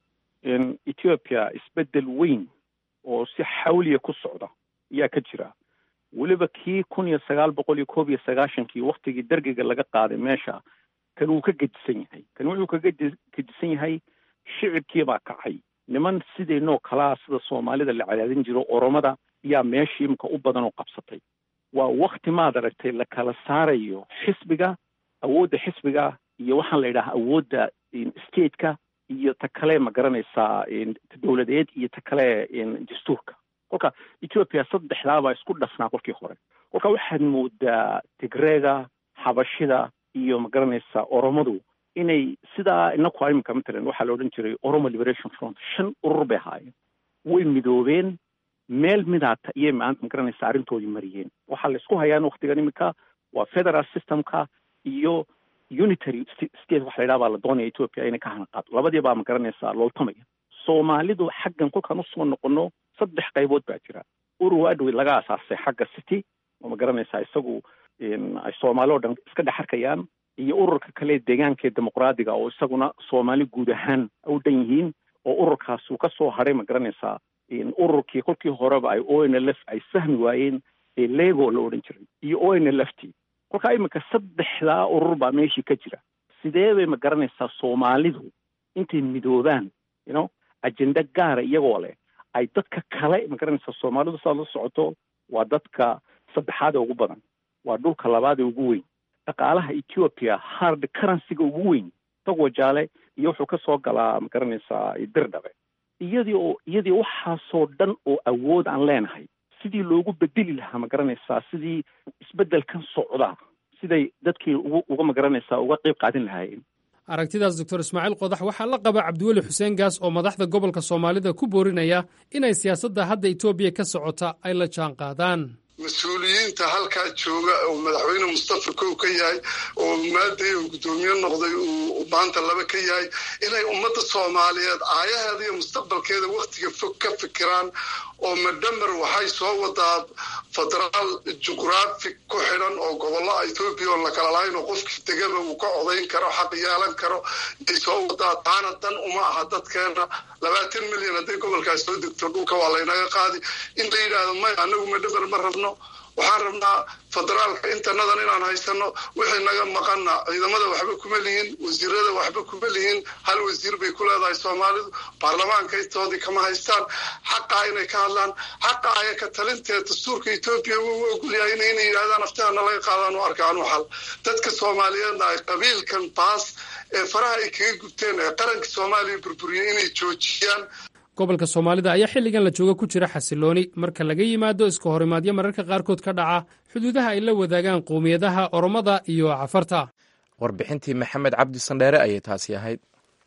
ethiopia isbeddel weyn oo si xawliya ku socda ayaa ka jira weliba kii kun iyo sagaal boqol iyo koob iyo sagaashankii waktigii dergiga laga qaaday meesha kan wuu ka gedisan yahay kan wuxuu kaga gedisan yahay shicibkii baa kacay niman sidaynoo kalaa sida soomaalida la cadaadin jiro oromada ayaa meeshii imika u badan oo qabsatay waa wakti maad aragtay la kala saarayo xisbiga awoodda xisbiga iyo waxaan la yidhaha awoodda stateka iyo ta kale ma garanaysaa dowladeed iyo ta kale dastuurka kolka ethoopia saddexdaabaa isku dhafnaa kolkii hore kolka waxaad moodaa tigreega xabashida iyo ma garanaysaa oromadu inay sidaa inaku imika matalan waxaa la odhan jiray oromo liberation front shan urur bay ahaayeen way midoobeen meel midaata iyay maanta ma garanaysaa arrintoodii mariyeen waxaa la isku hayaan waktigan imika waa federal systemka iyo unitary state waxa la yidhaha baa la doonaya ethoopia inay ka hanaqaado labadii baa ma garanaysaa looltamaya soomaalidu xaggan kolkaan usoo noqono saddex qaybood baa jira urur adwey laga asaasay xagga city oo ma garanaysaa isagu ay soomaali oo dhan iska dhex arkayaan iyo ururka kale deegaanka dimuqraadiga oo isaguna soomaali guud ahaan u dhan yihiin oo ururkaas uu ka soo hadhay ma garanaysaa ururkii kolkii horeba ay o n l f ay fahmi waayeen ee lego la odhan jiray iyo o n l f t kolkaa iminka saddexdaa urur baa meeshii ka jira sidee bay ma garanaysaa soomaalidu intay midoobaan you know ajenda gaara iyagoo leh ay dadka kale ma garanaysaa soomaalidu saad la socoto waa dadka saddexaad ee ugu badan waa dhulka labaad ee ugu weyn dhaqaalaha ethiopia hard currencyga ugu weyn tagwajaale iyo wuxuu ka soo galaa ma garanaysaa dirdhabe iyadii oo iyadii waxaasoo dhan oo awood aan leenahay sidii loogu bedeli lahaa ma garanaysaa sidii isbeddelkan socda siday dadkii ugu uga ma garanaysaa uga qayb qaadin lahaayeen aragtidaas doctor ismaaciil qodax waxaa la qaba cabdiweli xuseen gaas oo madaxda gobolka soomaalida ku boorinaya inay siyaasadda hadda etoobiya ka socota ay la jaan qaadaan mas-uuliyiinta halkaa jooga oo madaxweyne mustafa kow ka yahay oo maaday oo guddoomiye noqday uu maanta laba ka yahay inay ummadda soomaaliyeed aayaheeda iyo mustaqbalkeeda waktiga fog ka fikiraan oo madhamer waxay soo wadaa federaal juqraafi ku xidhan oo gobollo etoobiya oon la kala lahayn oo qofkii degaba uu ka codayn karo xaq yeelan karo ay soo wadaa taana dan uma aha dadkeena labaatan milyan hadday gobolkaas soo degto dhulka waa laynaga qaadi in la yidhaahdo may anagu madhamer ma rabno waxaan rabnaa federaalka intanadan inaan haysano wixii naga maqana ciidamada waxba kuma lihin wasiirada waxba kuma lihin hal wasiir bay ku leedahay soomaalidu baarlamaanka intoodii kama haystaan xaqaa inay ka hadlaan xaqa aya ka talinteed dastuurka etoobiya wuu ogolyahay inay yidhahdaan aftihana laga qaadaan u arkaan waxal dadka soomaaliyeedna ay qabiilkan baas ee faraha ay kaga gubteen ee qaranka soomaaliya burburiyey inay joojiyaan gobolka soomaalida ayaa xilligan la jooga ku jira xasilooni marka laga yimaado iska horimaadyo mararka qaarkood ka dhaca xuduudaha ay la wadaagaan qowmiyadaha oromada iyo cafarta warbixintii maxamed cabdi sandheere ayay taasi ahayd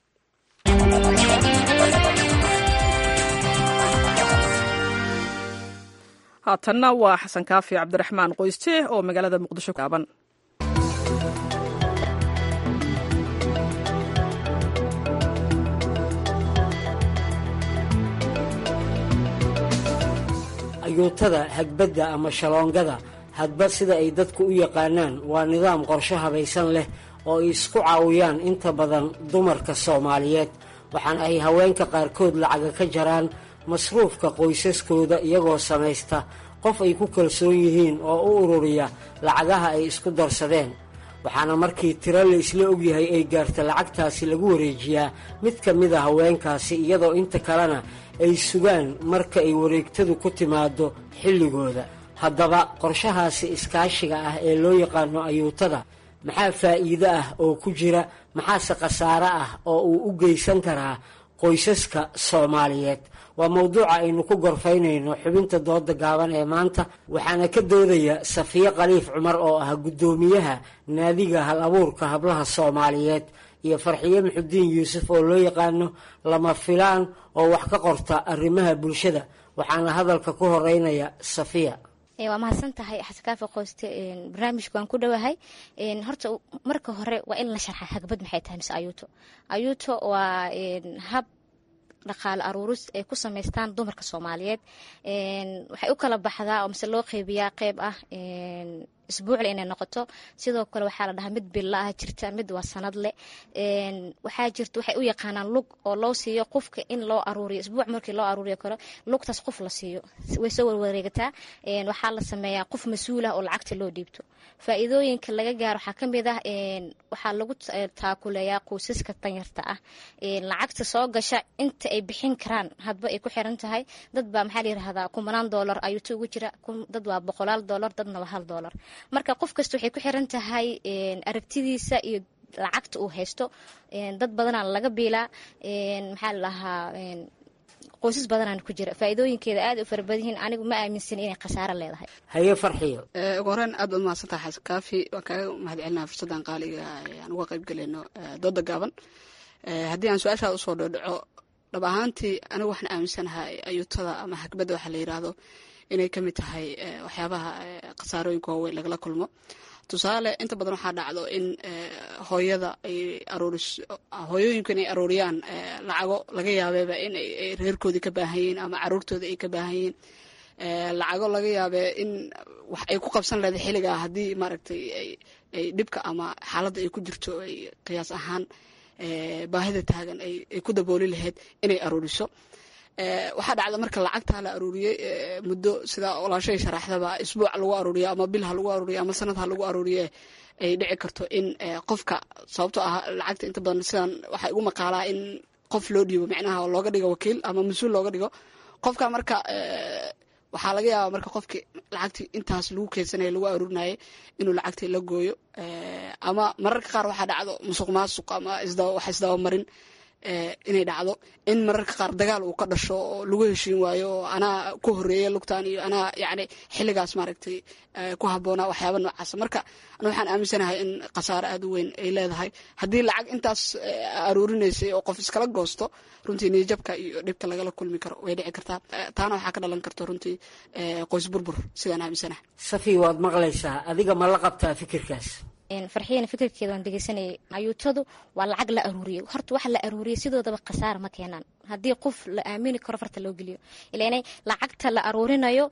haatanna waa xasan kaafi cabdiraxmaan qoyste oo magaalada muqdisho kaaban ayuutada hagbadda ama shaloongada hadba sida ay dadku u yaqaanaan waa nidaam qorshe habaysan leh oo ay isku caawiyaan inta badan dumarka soomaaliyeed waxaana ay haweenka qaarkood lacaga ka jaraan masruufka qoysaskooda iyagoo samaysta qof ay ku kalsoon yihiin oo u ururiya lacagaha ay isku darsadeen waxaana markii tiro la isla ogyahay ay gaarta lacagtaasi lagu wareejiyaa mid ka mid a haweenkaasi iyadoo inta kalena ay sugaan marka ay wareegtadu ku timaado xilligooda haddaba qorshahaasi iskaashiga ah ee loo yaqaano ayuutada maxaa faa'iido ah oo ku jira maxaase khasaare ah oo uu u geysan karaa qoysaska soomaaliyeed waa mowduuca aynu ku gorfaynayno xubinta dooda gaaban ee maanta waxaana ka doodaya safiye khaliif cumar oo ah guddoomiyaha naadiga hal abuurka hablaha soomaaliyeed iyo farxiye muxudiin yuusuf oo loo yaqaano lama filaan oo wax ka qorta arrimaha bulshada waxaana hadalka ku horeynaya safiya waa mahadsan tahay xasankaafi qoyste barnaamijka waan ku dhowahay horta marka hore waa in la sharxa hagbad maxay tahay mise ayuuto ayuuto waa hab dhaqaale aruuris ay ku samaystaan dumarka soomaaliyeed waxay u kala baxdaa oo mise loo qeybiyaa qeyb ah isbuucle inay noqoto sidoo kale waxaa la dhahaa mid billa ah jirta mid waa sanad leh waxaa jirta waxay u yaqaanaan lug oo loo siiyo qofka in loo aruuriyo isbuuc markii loo aruuriyo karo lugtaas qof la siiyo way soo warwareegataa waxaa la sameeyaa qof mas-uul ah oo lacagta loo dhiibto faa'iidooyinka laga gaaro waxaa ka mid ah waxaa lagu taakuleeyaa qoysaska danyarta ah lacagta soo gasha inta ay bixin karaan hadba ay ku xiran tahay dad baa maxaa la yirahdaa kumanaan doolar ayuuta ugu jira dad waa boqolaal doolar dadna waa hal doolar marka qof kasta waxay ku xiran tahay aragtidiisa iyo lacagta uu haysto dad badanaa laga biilaa maxaa la dhahaa qoysas badanaan ku jira faa'iidooyinkeeda aad u fara badan yihiin anigu ma aaminsan inay khasaaro leedahay haye farxiyo ugu horeen aad baad mahadsantaha xasan kaafi waan kaaga mahad celinaa fursaddan qaaliga aan uga qayb galayno dooda gaaban haddii aan su-aashaada usoo dhodhaco dhab ahaantii anigu waxaan aaminsanahay ayuutada ama hagbadda waxaa la yidhaahdo inay ka mid tahay waxyaabaha khasaarooyinka waaweyn lagala kulmo tusaale inta badan waxaa dhacdo in hooyada ay aruuris hooyooyinku inay aruuriyaan lacago laga yaabeeba in ay reerkoodii ka baahan yihiin ama caruurtooda ay ka baahan yihiin lacago laga yaabee in wax ay ku qabsan leeday xilligaa haddii maaragtay ay dhibka ama xaaladda ay ku jirto ay qiyaas ahaan baahida taagan ay ku dabooli lahayd inay aruuriso waxaa dhacda marka lacagtaa la aruuriyey muddo sidaa olaashay sharaxdaba isbuuc lagu aruuriyo ama bil ha lagu aruuriyo ama sanad ha lagu aruuriye ay dhici karto in qofka sababtoo ah lacagta inta badan sidan waxaa igu maqaalaa in qof loo dhiibo micnaha looga dhigo wakiil ama mas-uul looga dhigo qofka marka waxaa laga yaabaa marka qofkii lacagtii intaas lagu keedsanaya lagu aruurinayay inuu lacagtii la gooyo ama mararka qaar waxaa dhacdo musuq maasuq ama wax isdabamarin inay dhacdo in mararka qaar dagaal uu ka dhasho oo lagu heshiin waayo oo anaa ku horeeya lugtaan iyo anaa yacni xilligaas maaragtay ku habboonaa waxyaaba noocaas marka anu waxaan aaminsanahay in khasaaro aada u weyn ay leedahay haddii lacag intaas aruurinaysay oo qof iskala goosto runtii niyajabka iyo dhibka lagala kulmi karo way dhici kartaa taana waxaa ka dhalan karto runtii qoys burbur sidaan aaminsanahay safi waad maqlaysaa adiga ma la qabtaa fikirkaas farxiyana fikirkeeda waan dhegeysanayay ayuutadu waa lacag la aruuriyay horta waxa la aruuriyay sidoodaba khasaara ma keenaan haddii qof la aamini karo farta loo geliyo ilaanay lacagta la aruurinayo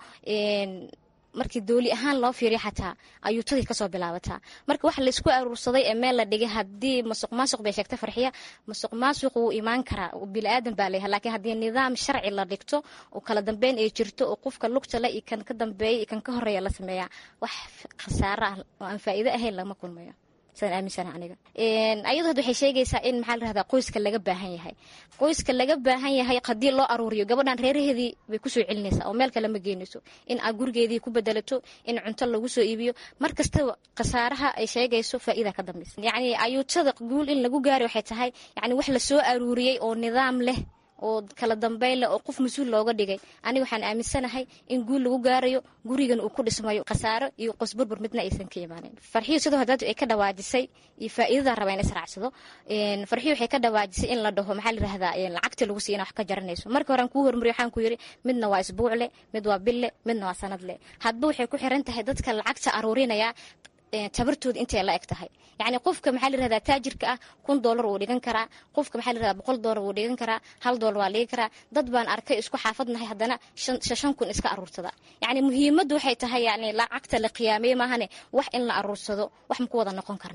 markii dooli ahaan loo fiiriyo xataa ayuutadii kasoo bilaabataa marka waxa laysku aruursaday ee meel la dhigay haddii masuq maasuq bay sheegtay farxiya masuq maasuq wuu imaan karaa bili-aadan baa leeyahay laakiin haddii nidaam sharci la dhigto oo kala dambeyn ay jirto oo qofka lugta le iyo kan ka dambeeya iyo kan ka horeeya la sameeyaa wax khasaaro ah oo aan faa'iido ahayn lama kulmayo sidaan aaminsana aniga ayadu hadda waxay sheegaysaa in maxaa la rahdaa qoyska laga baahan yahay qoyska laga baahan yahay haddii loo aruuriyo gabadhan reeraheedii bay kusoo celinaysaa oo meel kale ma geynayso in aad gurigeedii ku bedelato in cunto lagu soo iibiyo mar kastaba khasaaraha ay sheegayso faa'iida ka dambaysa yacni ayuutada guul in lagu gaari waxay tahay yacni wax lasoo aruuriyey oo nidaam leh oo kala dambeyn leh oo qof mas-uul looga dhigay aniga waxaan aaminsanahay in guul lagu gaarayo gurigan uu ku dhismayo khasaaro iyo qos burbur midna aysan ka imaanin farxiyo sidoo hadaadu ay ka dhawaajisay iyo faa'iidada raba in israacsado farxiyo waxay ka dhawaajisay in la dhaho maxaa la yirahdaa lacagta lagu siiya in wax ka jaranayso marka hore aan kuu hormariyo waxaan ku yiri midna waa isbuuc leh mid waa bil leh midna waa sanad leh hadba waxay ku xiran tahay dadka lacagta aruurinaya tabartooda intay la eg tahay yacni qofka maxaa la yirahdaa taajirka ah kun doolar wuu dhigan karaa qofka maxaa la yirahdaa boqol doolar wuu dhigan karaa hal doolar waa dhigi karaa dad baan arkay isku xaafadnahay haddana shan kun iska aruursada yacni muhiimaddu waxay tahay yacni lacagta la qiyaameye maahane wax in la aruursado wax maku wada noqon karnaa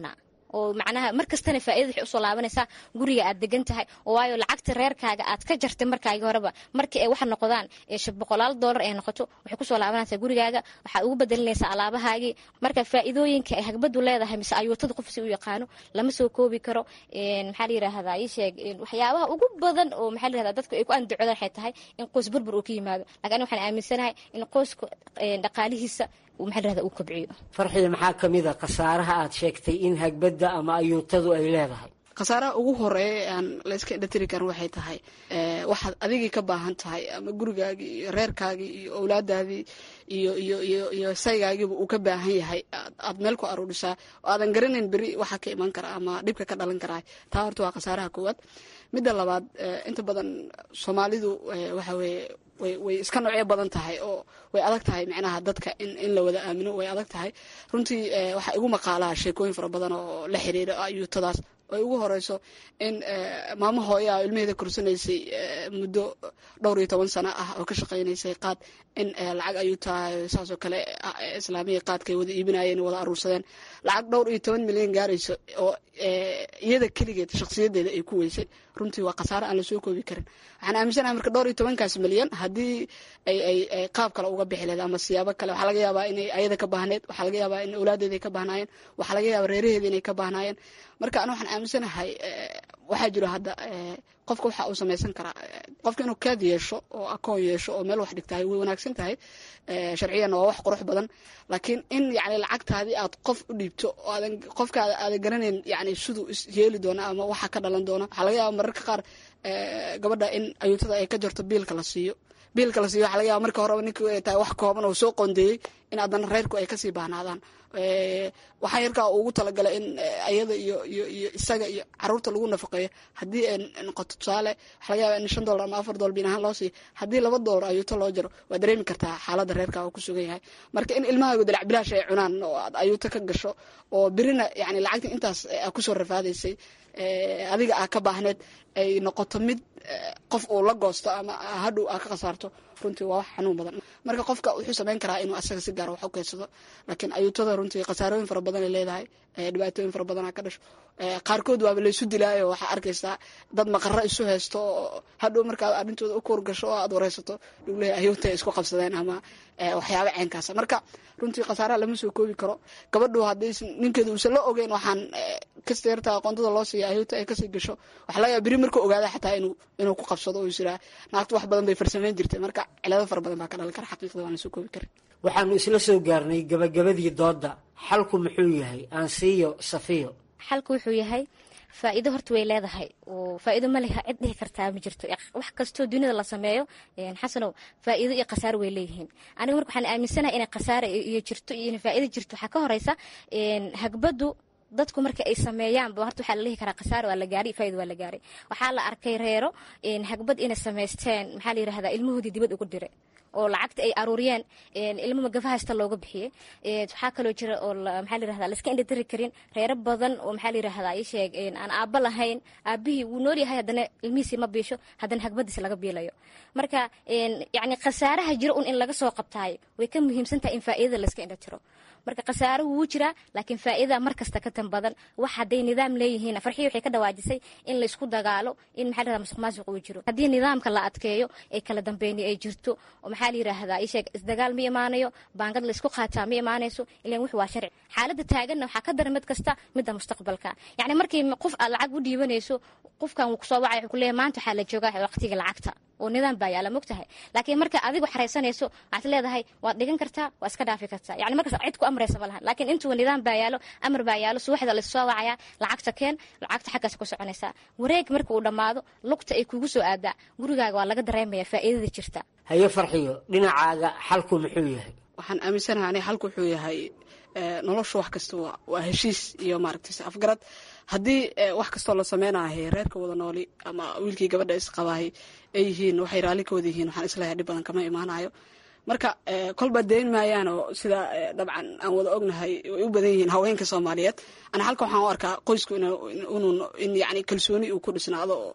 oo macnaha mar kastana faa'iida waxay usoo laabanaysaa guriga aad degan tahay oo waayo lacagta reerkaaga aad ka jartay markaagi horeba markii ay waxa noqdaan boqolaal doolar ay noqoto waxay kusoo laabanaysaa gurigaaga waxaad ugu bedelinaysaa alaabahaagii marka faa'iidooyinka ay hagbadu leedahay mise ayuutada qof si u yaqaano lama soo koobi karo maxaa la yidhaahdaa ii sheeg waxyaabaha ugu badan oo maxaa la yidhahdaa dadku ay ku andacodaan waxay tahay in qoys burbur uu ka yimaado laakiin aniga waxaan aaminsanahay in qoyska dhaqaalihiisa maxaa la yidhahdaa uu kobciyo farxida maxaa ka mid a khasaaraha aad sheegtay in hagbadda ama ayuutadu ay leedahay khasaaraha ugu horeeya ee aan layska indhatiri karin waxay tahay waxaad adigii ka baahan tahay ama gurigaagii iyo reerkaagii iyo owlaadaadii iyo iyo iyo iyo saygaagiiba uu ka baahan yahay aad meel ku aruurisaa oo aadan garanayn beri waxa ka iman kara ama dhibka ka dhalan karaa taa horta waa khasaaraha koowaad midda labaad inta badan soomaalidu waxa weeye way way iska noocyo badan tahay oo way adag tahay micnaha dadka in in la wada aamino way adag tahay runtii waxaa igu maqaalaha sheekooyin fara badan oo la xiriira ayuutadaas ay ugu horeyso in maamo hooya ilmaheeda korsanaysay muddo dhowr iyo toban sano ah oo ka shaqaynaysay qaad in lacag ayuu tahay saasoo kale islaamiya qaadkay wada iibinayeen wada aruursadeen lacag dhowr iyo toban milyan gaarayso oo iyada keligeed shakhsiyadeeda ay ku weysay runtii waa khasaare aan lasoo koobi karin waxaan aaminsanahay marka dhowr iyo tobankaas milyan haddii ay ay ay qaab kale uga bixi leed ama siyaabo kale waxaa laga yaabaa inay ayada ka baahneed waxaa laga yaabaa in awlaadeeda ay ka baahnaayeen waxaa laga yaabaa reeraheeda inay ka baahnaayeen marka ana waxaan aaminsanahay waxaa jiro hadda qofka waxa uu samaysan karaa qofka inuu kaad yeesho oo akoon yeesho oo meel wax dhigtahay way wanaagsan tahay sharciyanna waa wax qurux badan laakiin in yani lacagtaadii aad qof u dhiibto oo aadan qofkaada aadan garanayn yani siduu isyeeli doona ama waxa ka dhalan doona waxaa laga yaaba mararka qaar gabadha in ayuutada ay ka jarto biilka la siiyo biilka la siiyo waxa laga yaaba marka horeba ninka ay tahay wax kooban oo soo qoondeeyey in haddana reerku ay kasii baahnaadaan waxaa yarkaa ugu talagalay in ayada iyo iyo iyo isaga iyo caruurta lagu nafaqeeyo haddii ay noqoto tusaale waxa laga yaaba in shan dollar ama afar dollar biin ahaan loo siiyo haddii laba dollar ayuuto loo jaro waa dareemi kartaa xaaladda reerka oo ku sugan yahay marka in ilmahaagu dalac bilaash ay cunaan oo aad ayuuto ka gasho oo birina yani lacagta intaas kusoo rafaadaysay adiga aa ka baahneed ay noqoto mid qof uu la goosto ama hadhow aa ka khasaarto runtii waa wax xanuun badan marka qofka wuxuu samayn karaa inuu asaga si gaara wax u keysado laakiin ayuutada runtii khasaarooyin fara badan ay leedahay dhibaatooyin fara badanaa ka dhasho qaarkood waaba laysu dilaayo waxaa arkaysaa dad maqaro isu haysto oo hadhow markaad arrintooda u kuur gasho oo aad wareysato dhuglehay ayuuta isku qabsadeen ama waxyaaba ceenkaasa marka runtii khasaaraha lama soo koobi karo gabadhu haddii ninkeeda uusan la ogeyn waxaan kasta yarta aqoontada loo siiya ayuuta ay kasii gasho waxa laga yaaba beri markuu ogaada xataa inuu inuu ku qabsado oo isiraa naagtu wax badan bay farsamayn jirtay marka cilado fara badan baa ka dhalan kara xaqiiqda waan la soo koobi karin waxaanu isla soo gaarnay gabagabadii doodda xalku muxuu yahay aansiiyo safiyo xalku wuxuu yahay faa'iido horta way leedahay oo faa'iido ma leha cid dhihi kartaa ma jirto wax kastoo dunida la sameeyo xasanow faa'iido iyo khasaaro way leeyihiin aniga marka waxaan aaminsanahay inay khasaaro iyo jirto iyo inay faa'iido jirto waxaa ka horeysa hagbadu dadku marka ay sameeyaanba horta waxaa la dhihi karaa khasaaro waa la gaaray faa'iido waa la gaaray waxaa la arkay reero hagbad inay samaysteen maxaa la yidhahdaa ilmahoodii dibad ugu diray oo lacagta ay aruuriyeen ilmo magafa haysta looga bixiyey waxaa kaloo jira oo maxaa la yirahdaa laiska indhatiri karin reero badan oo maxaa la yirahdaa ii sheeg aan aabba lahayn aabbihii wuu nool yahay haddana ilmihiisii ma biisho haddana hagbadiisi laga biilayo marka yacni khasaaraha jira un in laga soo qabtaayo way ka muhiimsan tahay in faa'iidada laiska indhatiro marka khasaaruhu wuu jiraa laakiin faa'iidada mar kasta ka tan badan wax hadday nidaam leeyihiin farxii waxay ka dhawaajisay in laysku dagaalo in maxaa la yirahdaa musuq maasuq uu jiro haddii nidaamka la adkeeyo ee kala dambeyni ay jirto oo maxaa la yirahdaa ii sheeg isdagaal ma imaanayo baangad laysku qaataa ma imaanayso ilan wix waa sharci xaaladda taaganna waxaa ka daran mid kasta midda mustaqbalka yacni markii qof aad lacag u dhiibanayso qofkan wuu kusoo wacay wuxuu ku leeyahay maanta waxaa la joogaa waqtiga lacagta oo nidaam baa yaala mogtahay laakiin marka adigu xaraysanayso waxaad leedahay waad dhigan kartaa waa iska dhaafi kartaa yani markaas cid ku amraysa ma lahan laakiin intuu nidaam baa yaalo amar baa yaalo suwaxda laysoo wacayaa lacagta keen lacagta xaggaas ku soconaysaa wareeg marka uu dhammaado lugta ay kugu soo aadaa gurigaaga waa laga dareemaya faa'iidada jirta haye farxiyo dhinacaaga xalku muxuu yahay waxaan aaminsanahay aniga xalku wuxuu yahay noloshu wax kasta waa heshiis iyo maaragtay afgarad haddii wax kastoo la sameynahay reerka wada nooli ama wiilkii gabadha isqabaahay ay yihiin waxay raalli ka wada yihiin waxaan isleeyahay dhib badan kama imaanayo marka kolba dayn maayaan oo sida dabcan aan wada ognahay way u badan yihiin haweenka soomaaliyeed ana halka waxaan u arkaa qoysku in yani kalsooni uu ku dhisnaado oo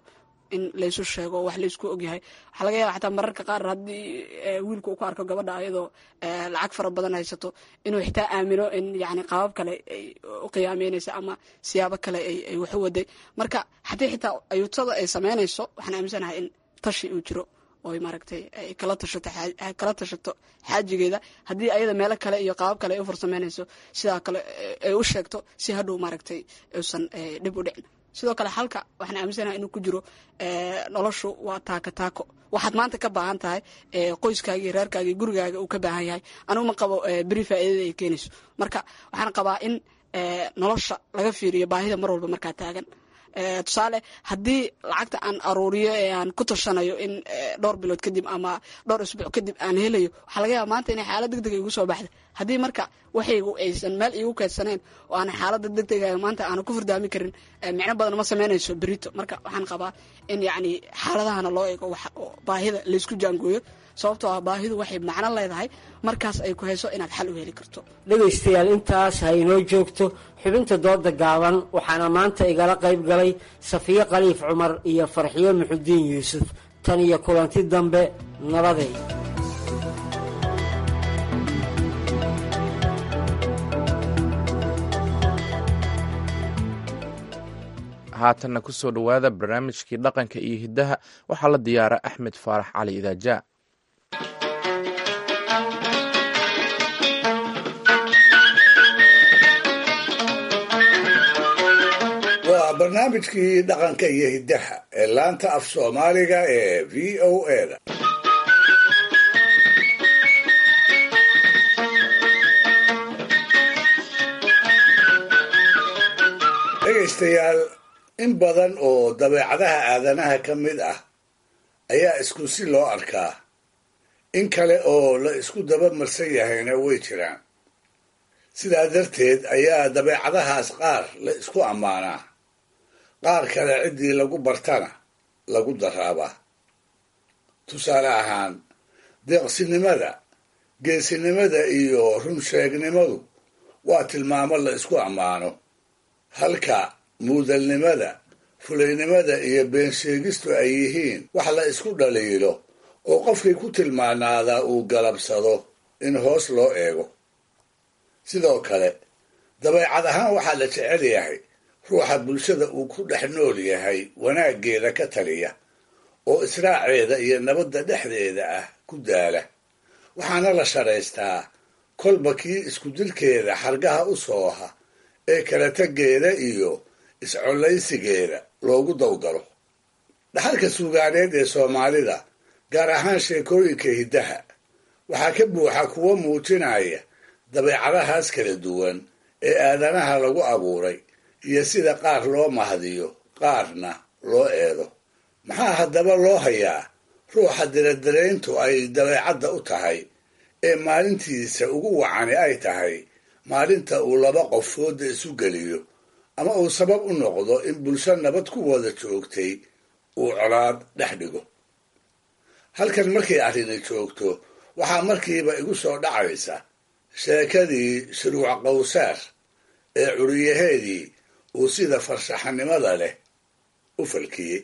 in laysu sheego wax laysku ogyahay waxaa laga yaaba xataa mararka qaar haddii wiilka uu ku arko gabadha ayadoo lacag fara badan haysato inuu xitaa aamino in yani qaabab kale ay u qiyaameynaysa ama siyaabo kale ay waxu waday marka haddii xitaa ayuutada ay sameynayso waxaan aaminsanahay in tashi uu jiro oo maaragtay ay kala tashato kala tashato xaajigeeda haddii ayada meelo kale iyo qaabab kale ay u farsameynayso sidaa kale ay u sheegto si hadhow maaragtay uusan dhib u dhicin sidoo kale halka waxaan aaminsanaha inuu ku jiro noloshu waa taako taako waxaad maanta ka baahan tahay qoyskaaga iyo reerkaaga iyo gurigaaga uu ka baahan yahay anigu ma qabo beri faa'iidada ay keenayso marka waxaan qabaa in nolosha laga fiiriyo baahida mar walba markaa taagan tusaale haddii lacagta aan aruuriyo ee aan ku tashanayo in dhowr bilood kadib ama dhowr isbuuc kadib aan helayo waxaa laga yaaba maanta inay xaalad deg dega igu soo baxda haddii marka waxaygu aysan meel iigu keedsaneen oo aan xaalada deg dega maanta aanu ku fardaami karin micno badan ma sameynayso berito marka waxaan qabaa in yacni xaaladahana loo eego baahida laysku jaangooyo sababtoo ah baahidu waxay macno leedahay markaas ay ku hayso inaad xal u heli karto dhegaystayaal intaas ha inoo joogto xubinta dooda gaaban waxaana maanta igala qayb galay safiye khaliif cumar iyo farxiyo muxudiin yuusuf tan iyo kulanti dambe nabaday haatanna ku soo dhowaada barnaamijkii dhaqanka iyo hiddaha waxaa la diyaara axmed faarax cali idaaja waa barnaamijkii dhaqanka iyo hiddaha ee laanta af soomaaliga ee v o eda dhegaystayaal in badan oo dabeecadaha aadanaha ka mid ah ayaa isku si loo arkaa in kale oo la isku daba marsan yahayna way jiraan sidaa darteed ayaa dabeecadahaas qaar la isku ammaanaa qaar kale ciddii lagu bartana lagu daraabaa tusaale ahaan deeqsinimada geesinimada iyo runsheegnimadu waa tilmaamo la isku ammaano halka muudalnimada fulaynimada iyo beensheegistu ay yihiin wax la isku dhaliilo oo qofkii ku tilmaanaadaa uu galabsado in hoos loo eego sidoo kale dabeecad ahaan waxaa la jecel yahay ruuxa bulshada uu ku dhex nool yahay wanaaggeeda ka taliya oo israaceeda iyo nabadda dhexdeeda ah ku daala waxaana la sharaystaa kolba kii iskudilkeeda xargaha u sooha ee kala taggeeda iyo iscollaysigeeda loogu dawgalo dhaxalka suugaaneed ee soomaalida gaar ahaan sheekooyinka hiddaha waxaa ka buuxa kuwo muujinaya dabeecadahaas kala duwan ee aadanaha lagu abuuray iyo sida qaar loo mahdiyo qaarna loo eedo maxaa haddaba loo hayaa ruuxa diradarayntu ay dabeecadda u tahay ee maalintiisa ugu wacani ay tahay maalinta uu laba qof fooda isu geliyo ama uu sabab u noqdo in bulsho nabad ku wada joogtay uu colaad dhex dhigo halkan markay arrini joogto waxaa markiiba igu soo dhacaysa sheekadii shuruuc qawsaar ee curiyaheedii uu sida farshaxanimada leh u falkiyey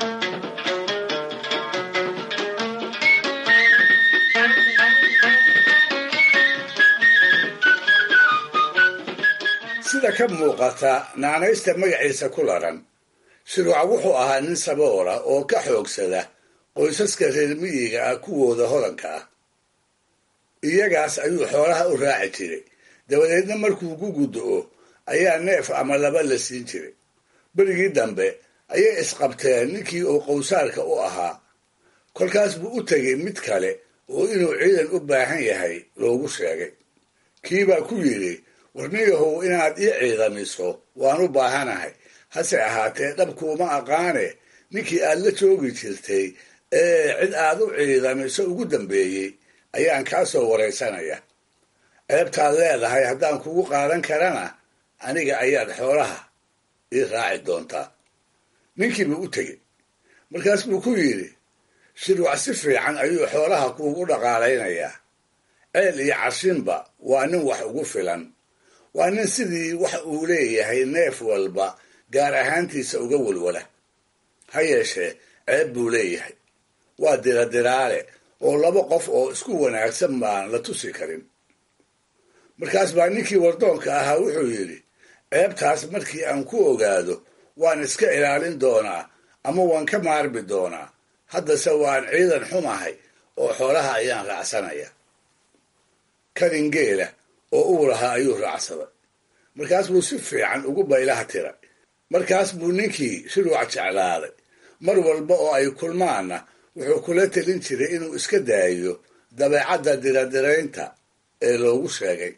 sida ka muuqata naanaysta magaciisa ku laran shuruuc wuxuu ahaa nin saboola oo ka xoogsada qoysaska reer miyiga ah kuwooda hodanka ah iyagaas ayuu xoolaha u raaci jiray dabadeedna markuu ku guddo-o ayaa neef ama laba la siin jiray berigii dambe ayay isqabteen ninkii uu qowsaarka u ahaa kolkaas buu u tegay mid kale oo inuu ciidan u baahan yahay loogu sheegay kiibaa ku yidhi warniyahow inaad ii ciidamiso waan u baahanahay hase ahaatee dhabkuuma aqaane ninkii aad la joogi jirtay ee cid aad u ciidamiso ugu dambeeyey ayaan kaa soo waraysanaya ceebtaad leedahay haddaan kugu qaadan karana aniga ayaad xoolaha ii raaci doontaa ninkiibuu u tegey markaas buu ku yidhi shirwac si fiican ayuu xoolaha kuugu dhaqaalaynayaa ceel iyo cashinba waa nin wax ugu filan waa nin sidii wax uu leeyahay neef walba gaar ahaantiisa uga walwala ha yeeshee ceeb buu leeyahay waa diradiraale oo laba qof oo isku wanaagsan baan la tusi karin markaas baa ninkii wardoonka ahaa wuxuu yidhi ceebtaas markii aan ku ogaado waan iska ilaalin doonaa ama waan ka maarmi doonaa haddase waan ciidan xumahay oo xoolaha ayaan raacsanaya kadin geela oo uu lahaa ayuu raacsaday markaas buu si fiican ugu baylaha tiray markaas buu ninkii shiruuc jeclaaday mar walba oo ay kulmaanna wuxuu kula telin jiray inuu iska daayo dabeecadda diradiraynta ee loogu sheegay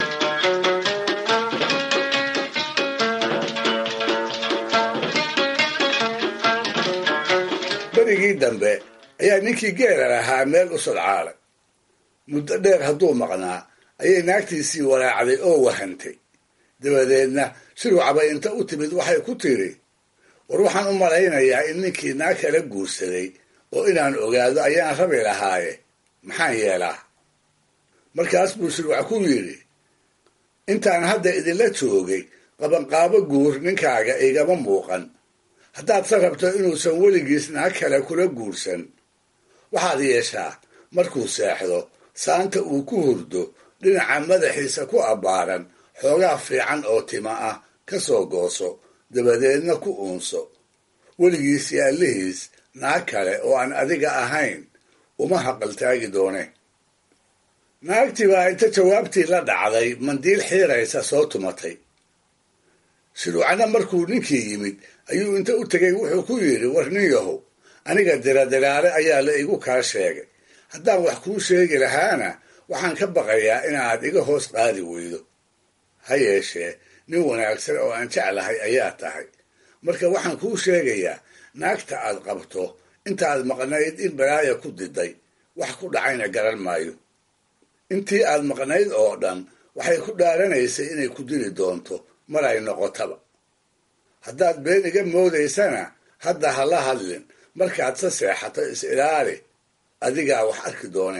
berigii dambe ayaa ninkii geela lahaa meel u sodcaalay muddo dheer hadduu maqnaa ayay naagtiisii walaacday oo wahantay dabadeedna shiruucbay inta u timid waxay ku tidhi war waxaan u malaynayaa in ninkii naag kala guursaday oo inaan ogaado ayaan rabi lahaaye maxaan yeelaa markaas buu shiruuc ku yidhi intaan hadda idinla joogay qabanqaabo guur ninkaaga igama muuqan haddaad se rabto inuusan weligiis naag kale kula guursan waxaad yeeshaa markuu seexdo saanta uu ku hurdo dhinaca madaxiisa ku abbaaran xoogaa fiican oo tima ah ka soo gooso dabadeedna ku uunso weligiis iyo allihiis naag kale oo aan adiga ahayn uma haqaltaagi doone naagtii baa inta jawaabtii la dhacday mandiil xiiraysa soo tumatay shiruucna markuu ninkii yimid ayuu inta u tegay wuxuu ku yidhi war nin yahow aniga diradiraale ayaa la igu kaa sheegay haddaan wax kuu sheegi lahaana waxaan ka baqayaa inaad iga hoos qaadi weydo ha yeeshee nin wanaagsan oo aan jeclahay ayaa tahay marka waxaan kuu sheegayaa naagta aad qabto intaad maqnayd in balaaya ku diday wax ku dhacayna garan maayo intii aad maqnayd oo dhan waxay ku dhaaranaysay inay ku dili doonto mar ay noqotaba haddaad been iga moodaysana hadda ha la hadlin markaad se seexato is ilaali adigaa wax arki doone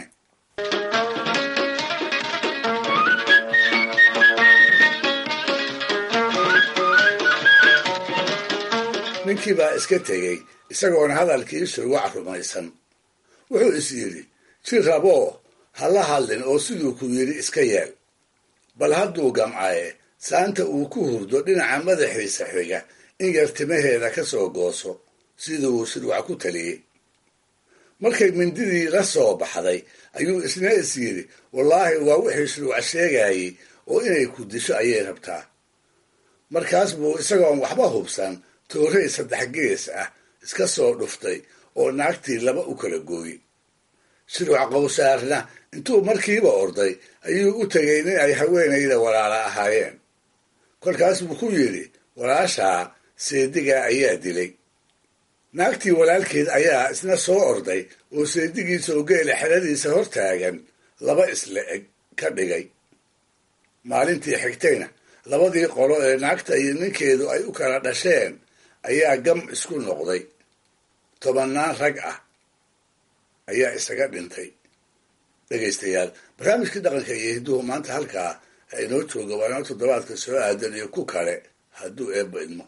ninkii baa iska tegey isagoona hadalkii shuruuc rumaysan wuxuu is yidhi ji raboo ha la hadlin oo siduu ku yidhi iska yeel bal hadduu gamcaye saanta uu ku hurdo dhinaca madaxiisa xiga in yar timaheeda ka soo gooso siduu shiruuc ku taliyey markay mindidii la soo baxday ayuu isna is yidhi wallaahi waa wixii shiruuc sheegayey oo inay ku disho ayay rabtaa markaas buu isagoon waxba hubsan toorey saddex gees ah iska soo dhuftay oo naagtii laba u kala gooyey shiruuc qowsaarna intuu markiiba orday ayuu u tegay nin ay haweenayda walaala ahaayeen kolkaas buu ku yidhi walaashaa seedigaa ayaa dilay naagtii walaalkeed ayaa isna soo orday oo seedigiisa oo geela xeradiisa hor taagan laba isla eg ka dhigay maalintii xigtayna labadii qolo ee naagta iyo ninkeedu ay u kala dhasheen ayaa gam isku noqday tobannaan rag ah ayaa isaga dhintay dhegaystayaal barnaamijkii dhaqanka iyo hidduhu maanta halkaa ha inoo jooga waa inoo toddobaadka soo aadan iyo ku kale hadduu eebba idmo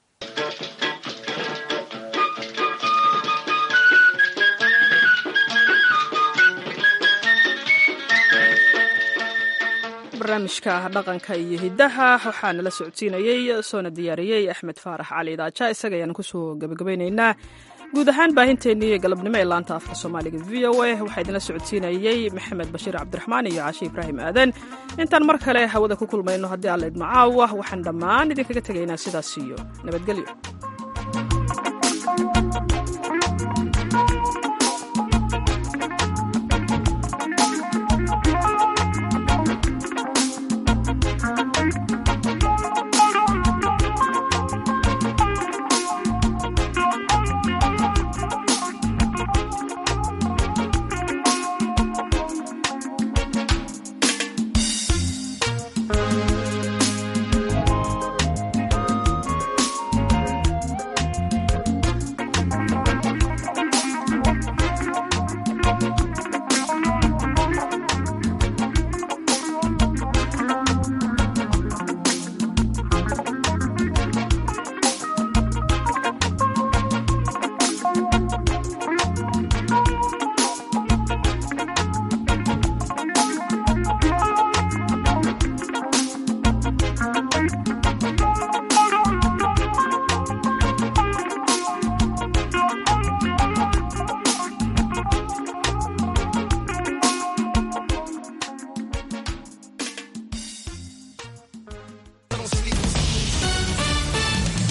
barnaamijka dhaqanka iyo hiddaha waxaa nala socodsiinayey soona diyaariyey axmed faarax cali daaja isaga ayaan kusoo gabagabeynaynaa guud ahaan baahinteennii galabnimo ee laanta afka soomaaliga v o a waxaa idinla socodsiinayey maxamed bashiir cabdiraxmaan iyo caashi ibraahim aadan intaan mar kale hawada ku kulmayno haddii alla idmacaawa waxaan dhammaan idinkaga tegaynaa sidaas iyo nabadgelyo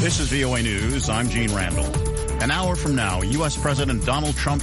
This is VOA News. I'm Gene Randall. An hour from now, U.S. President Donald Trump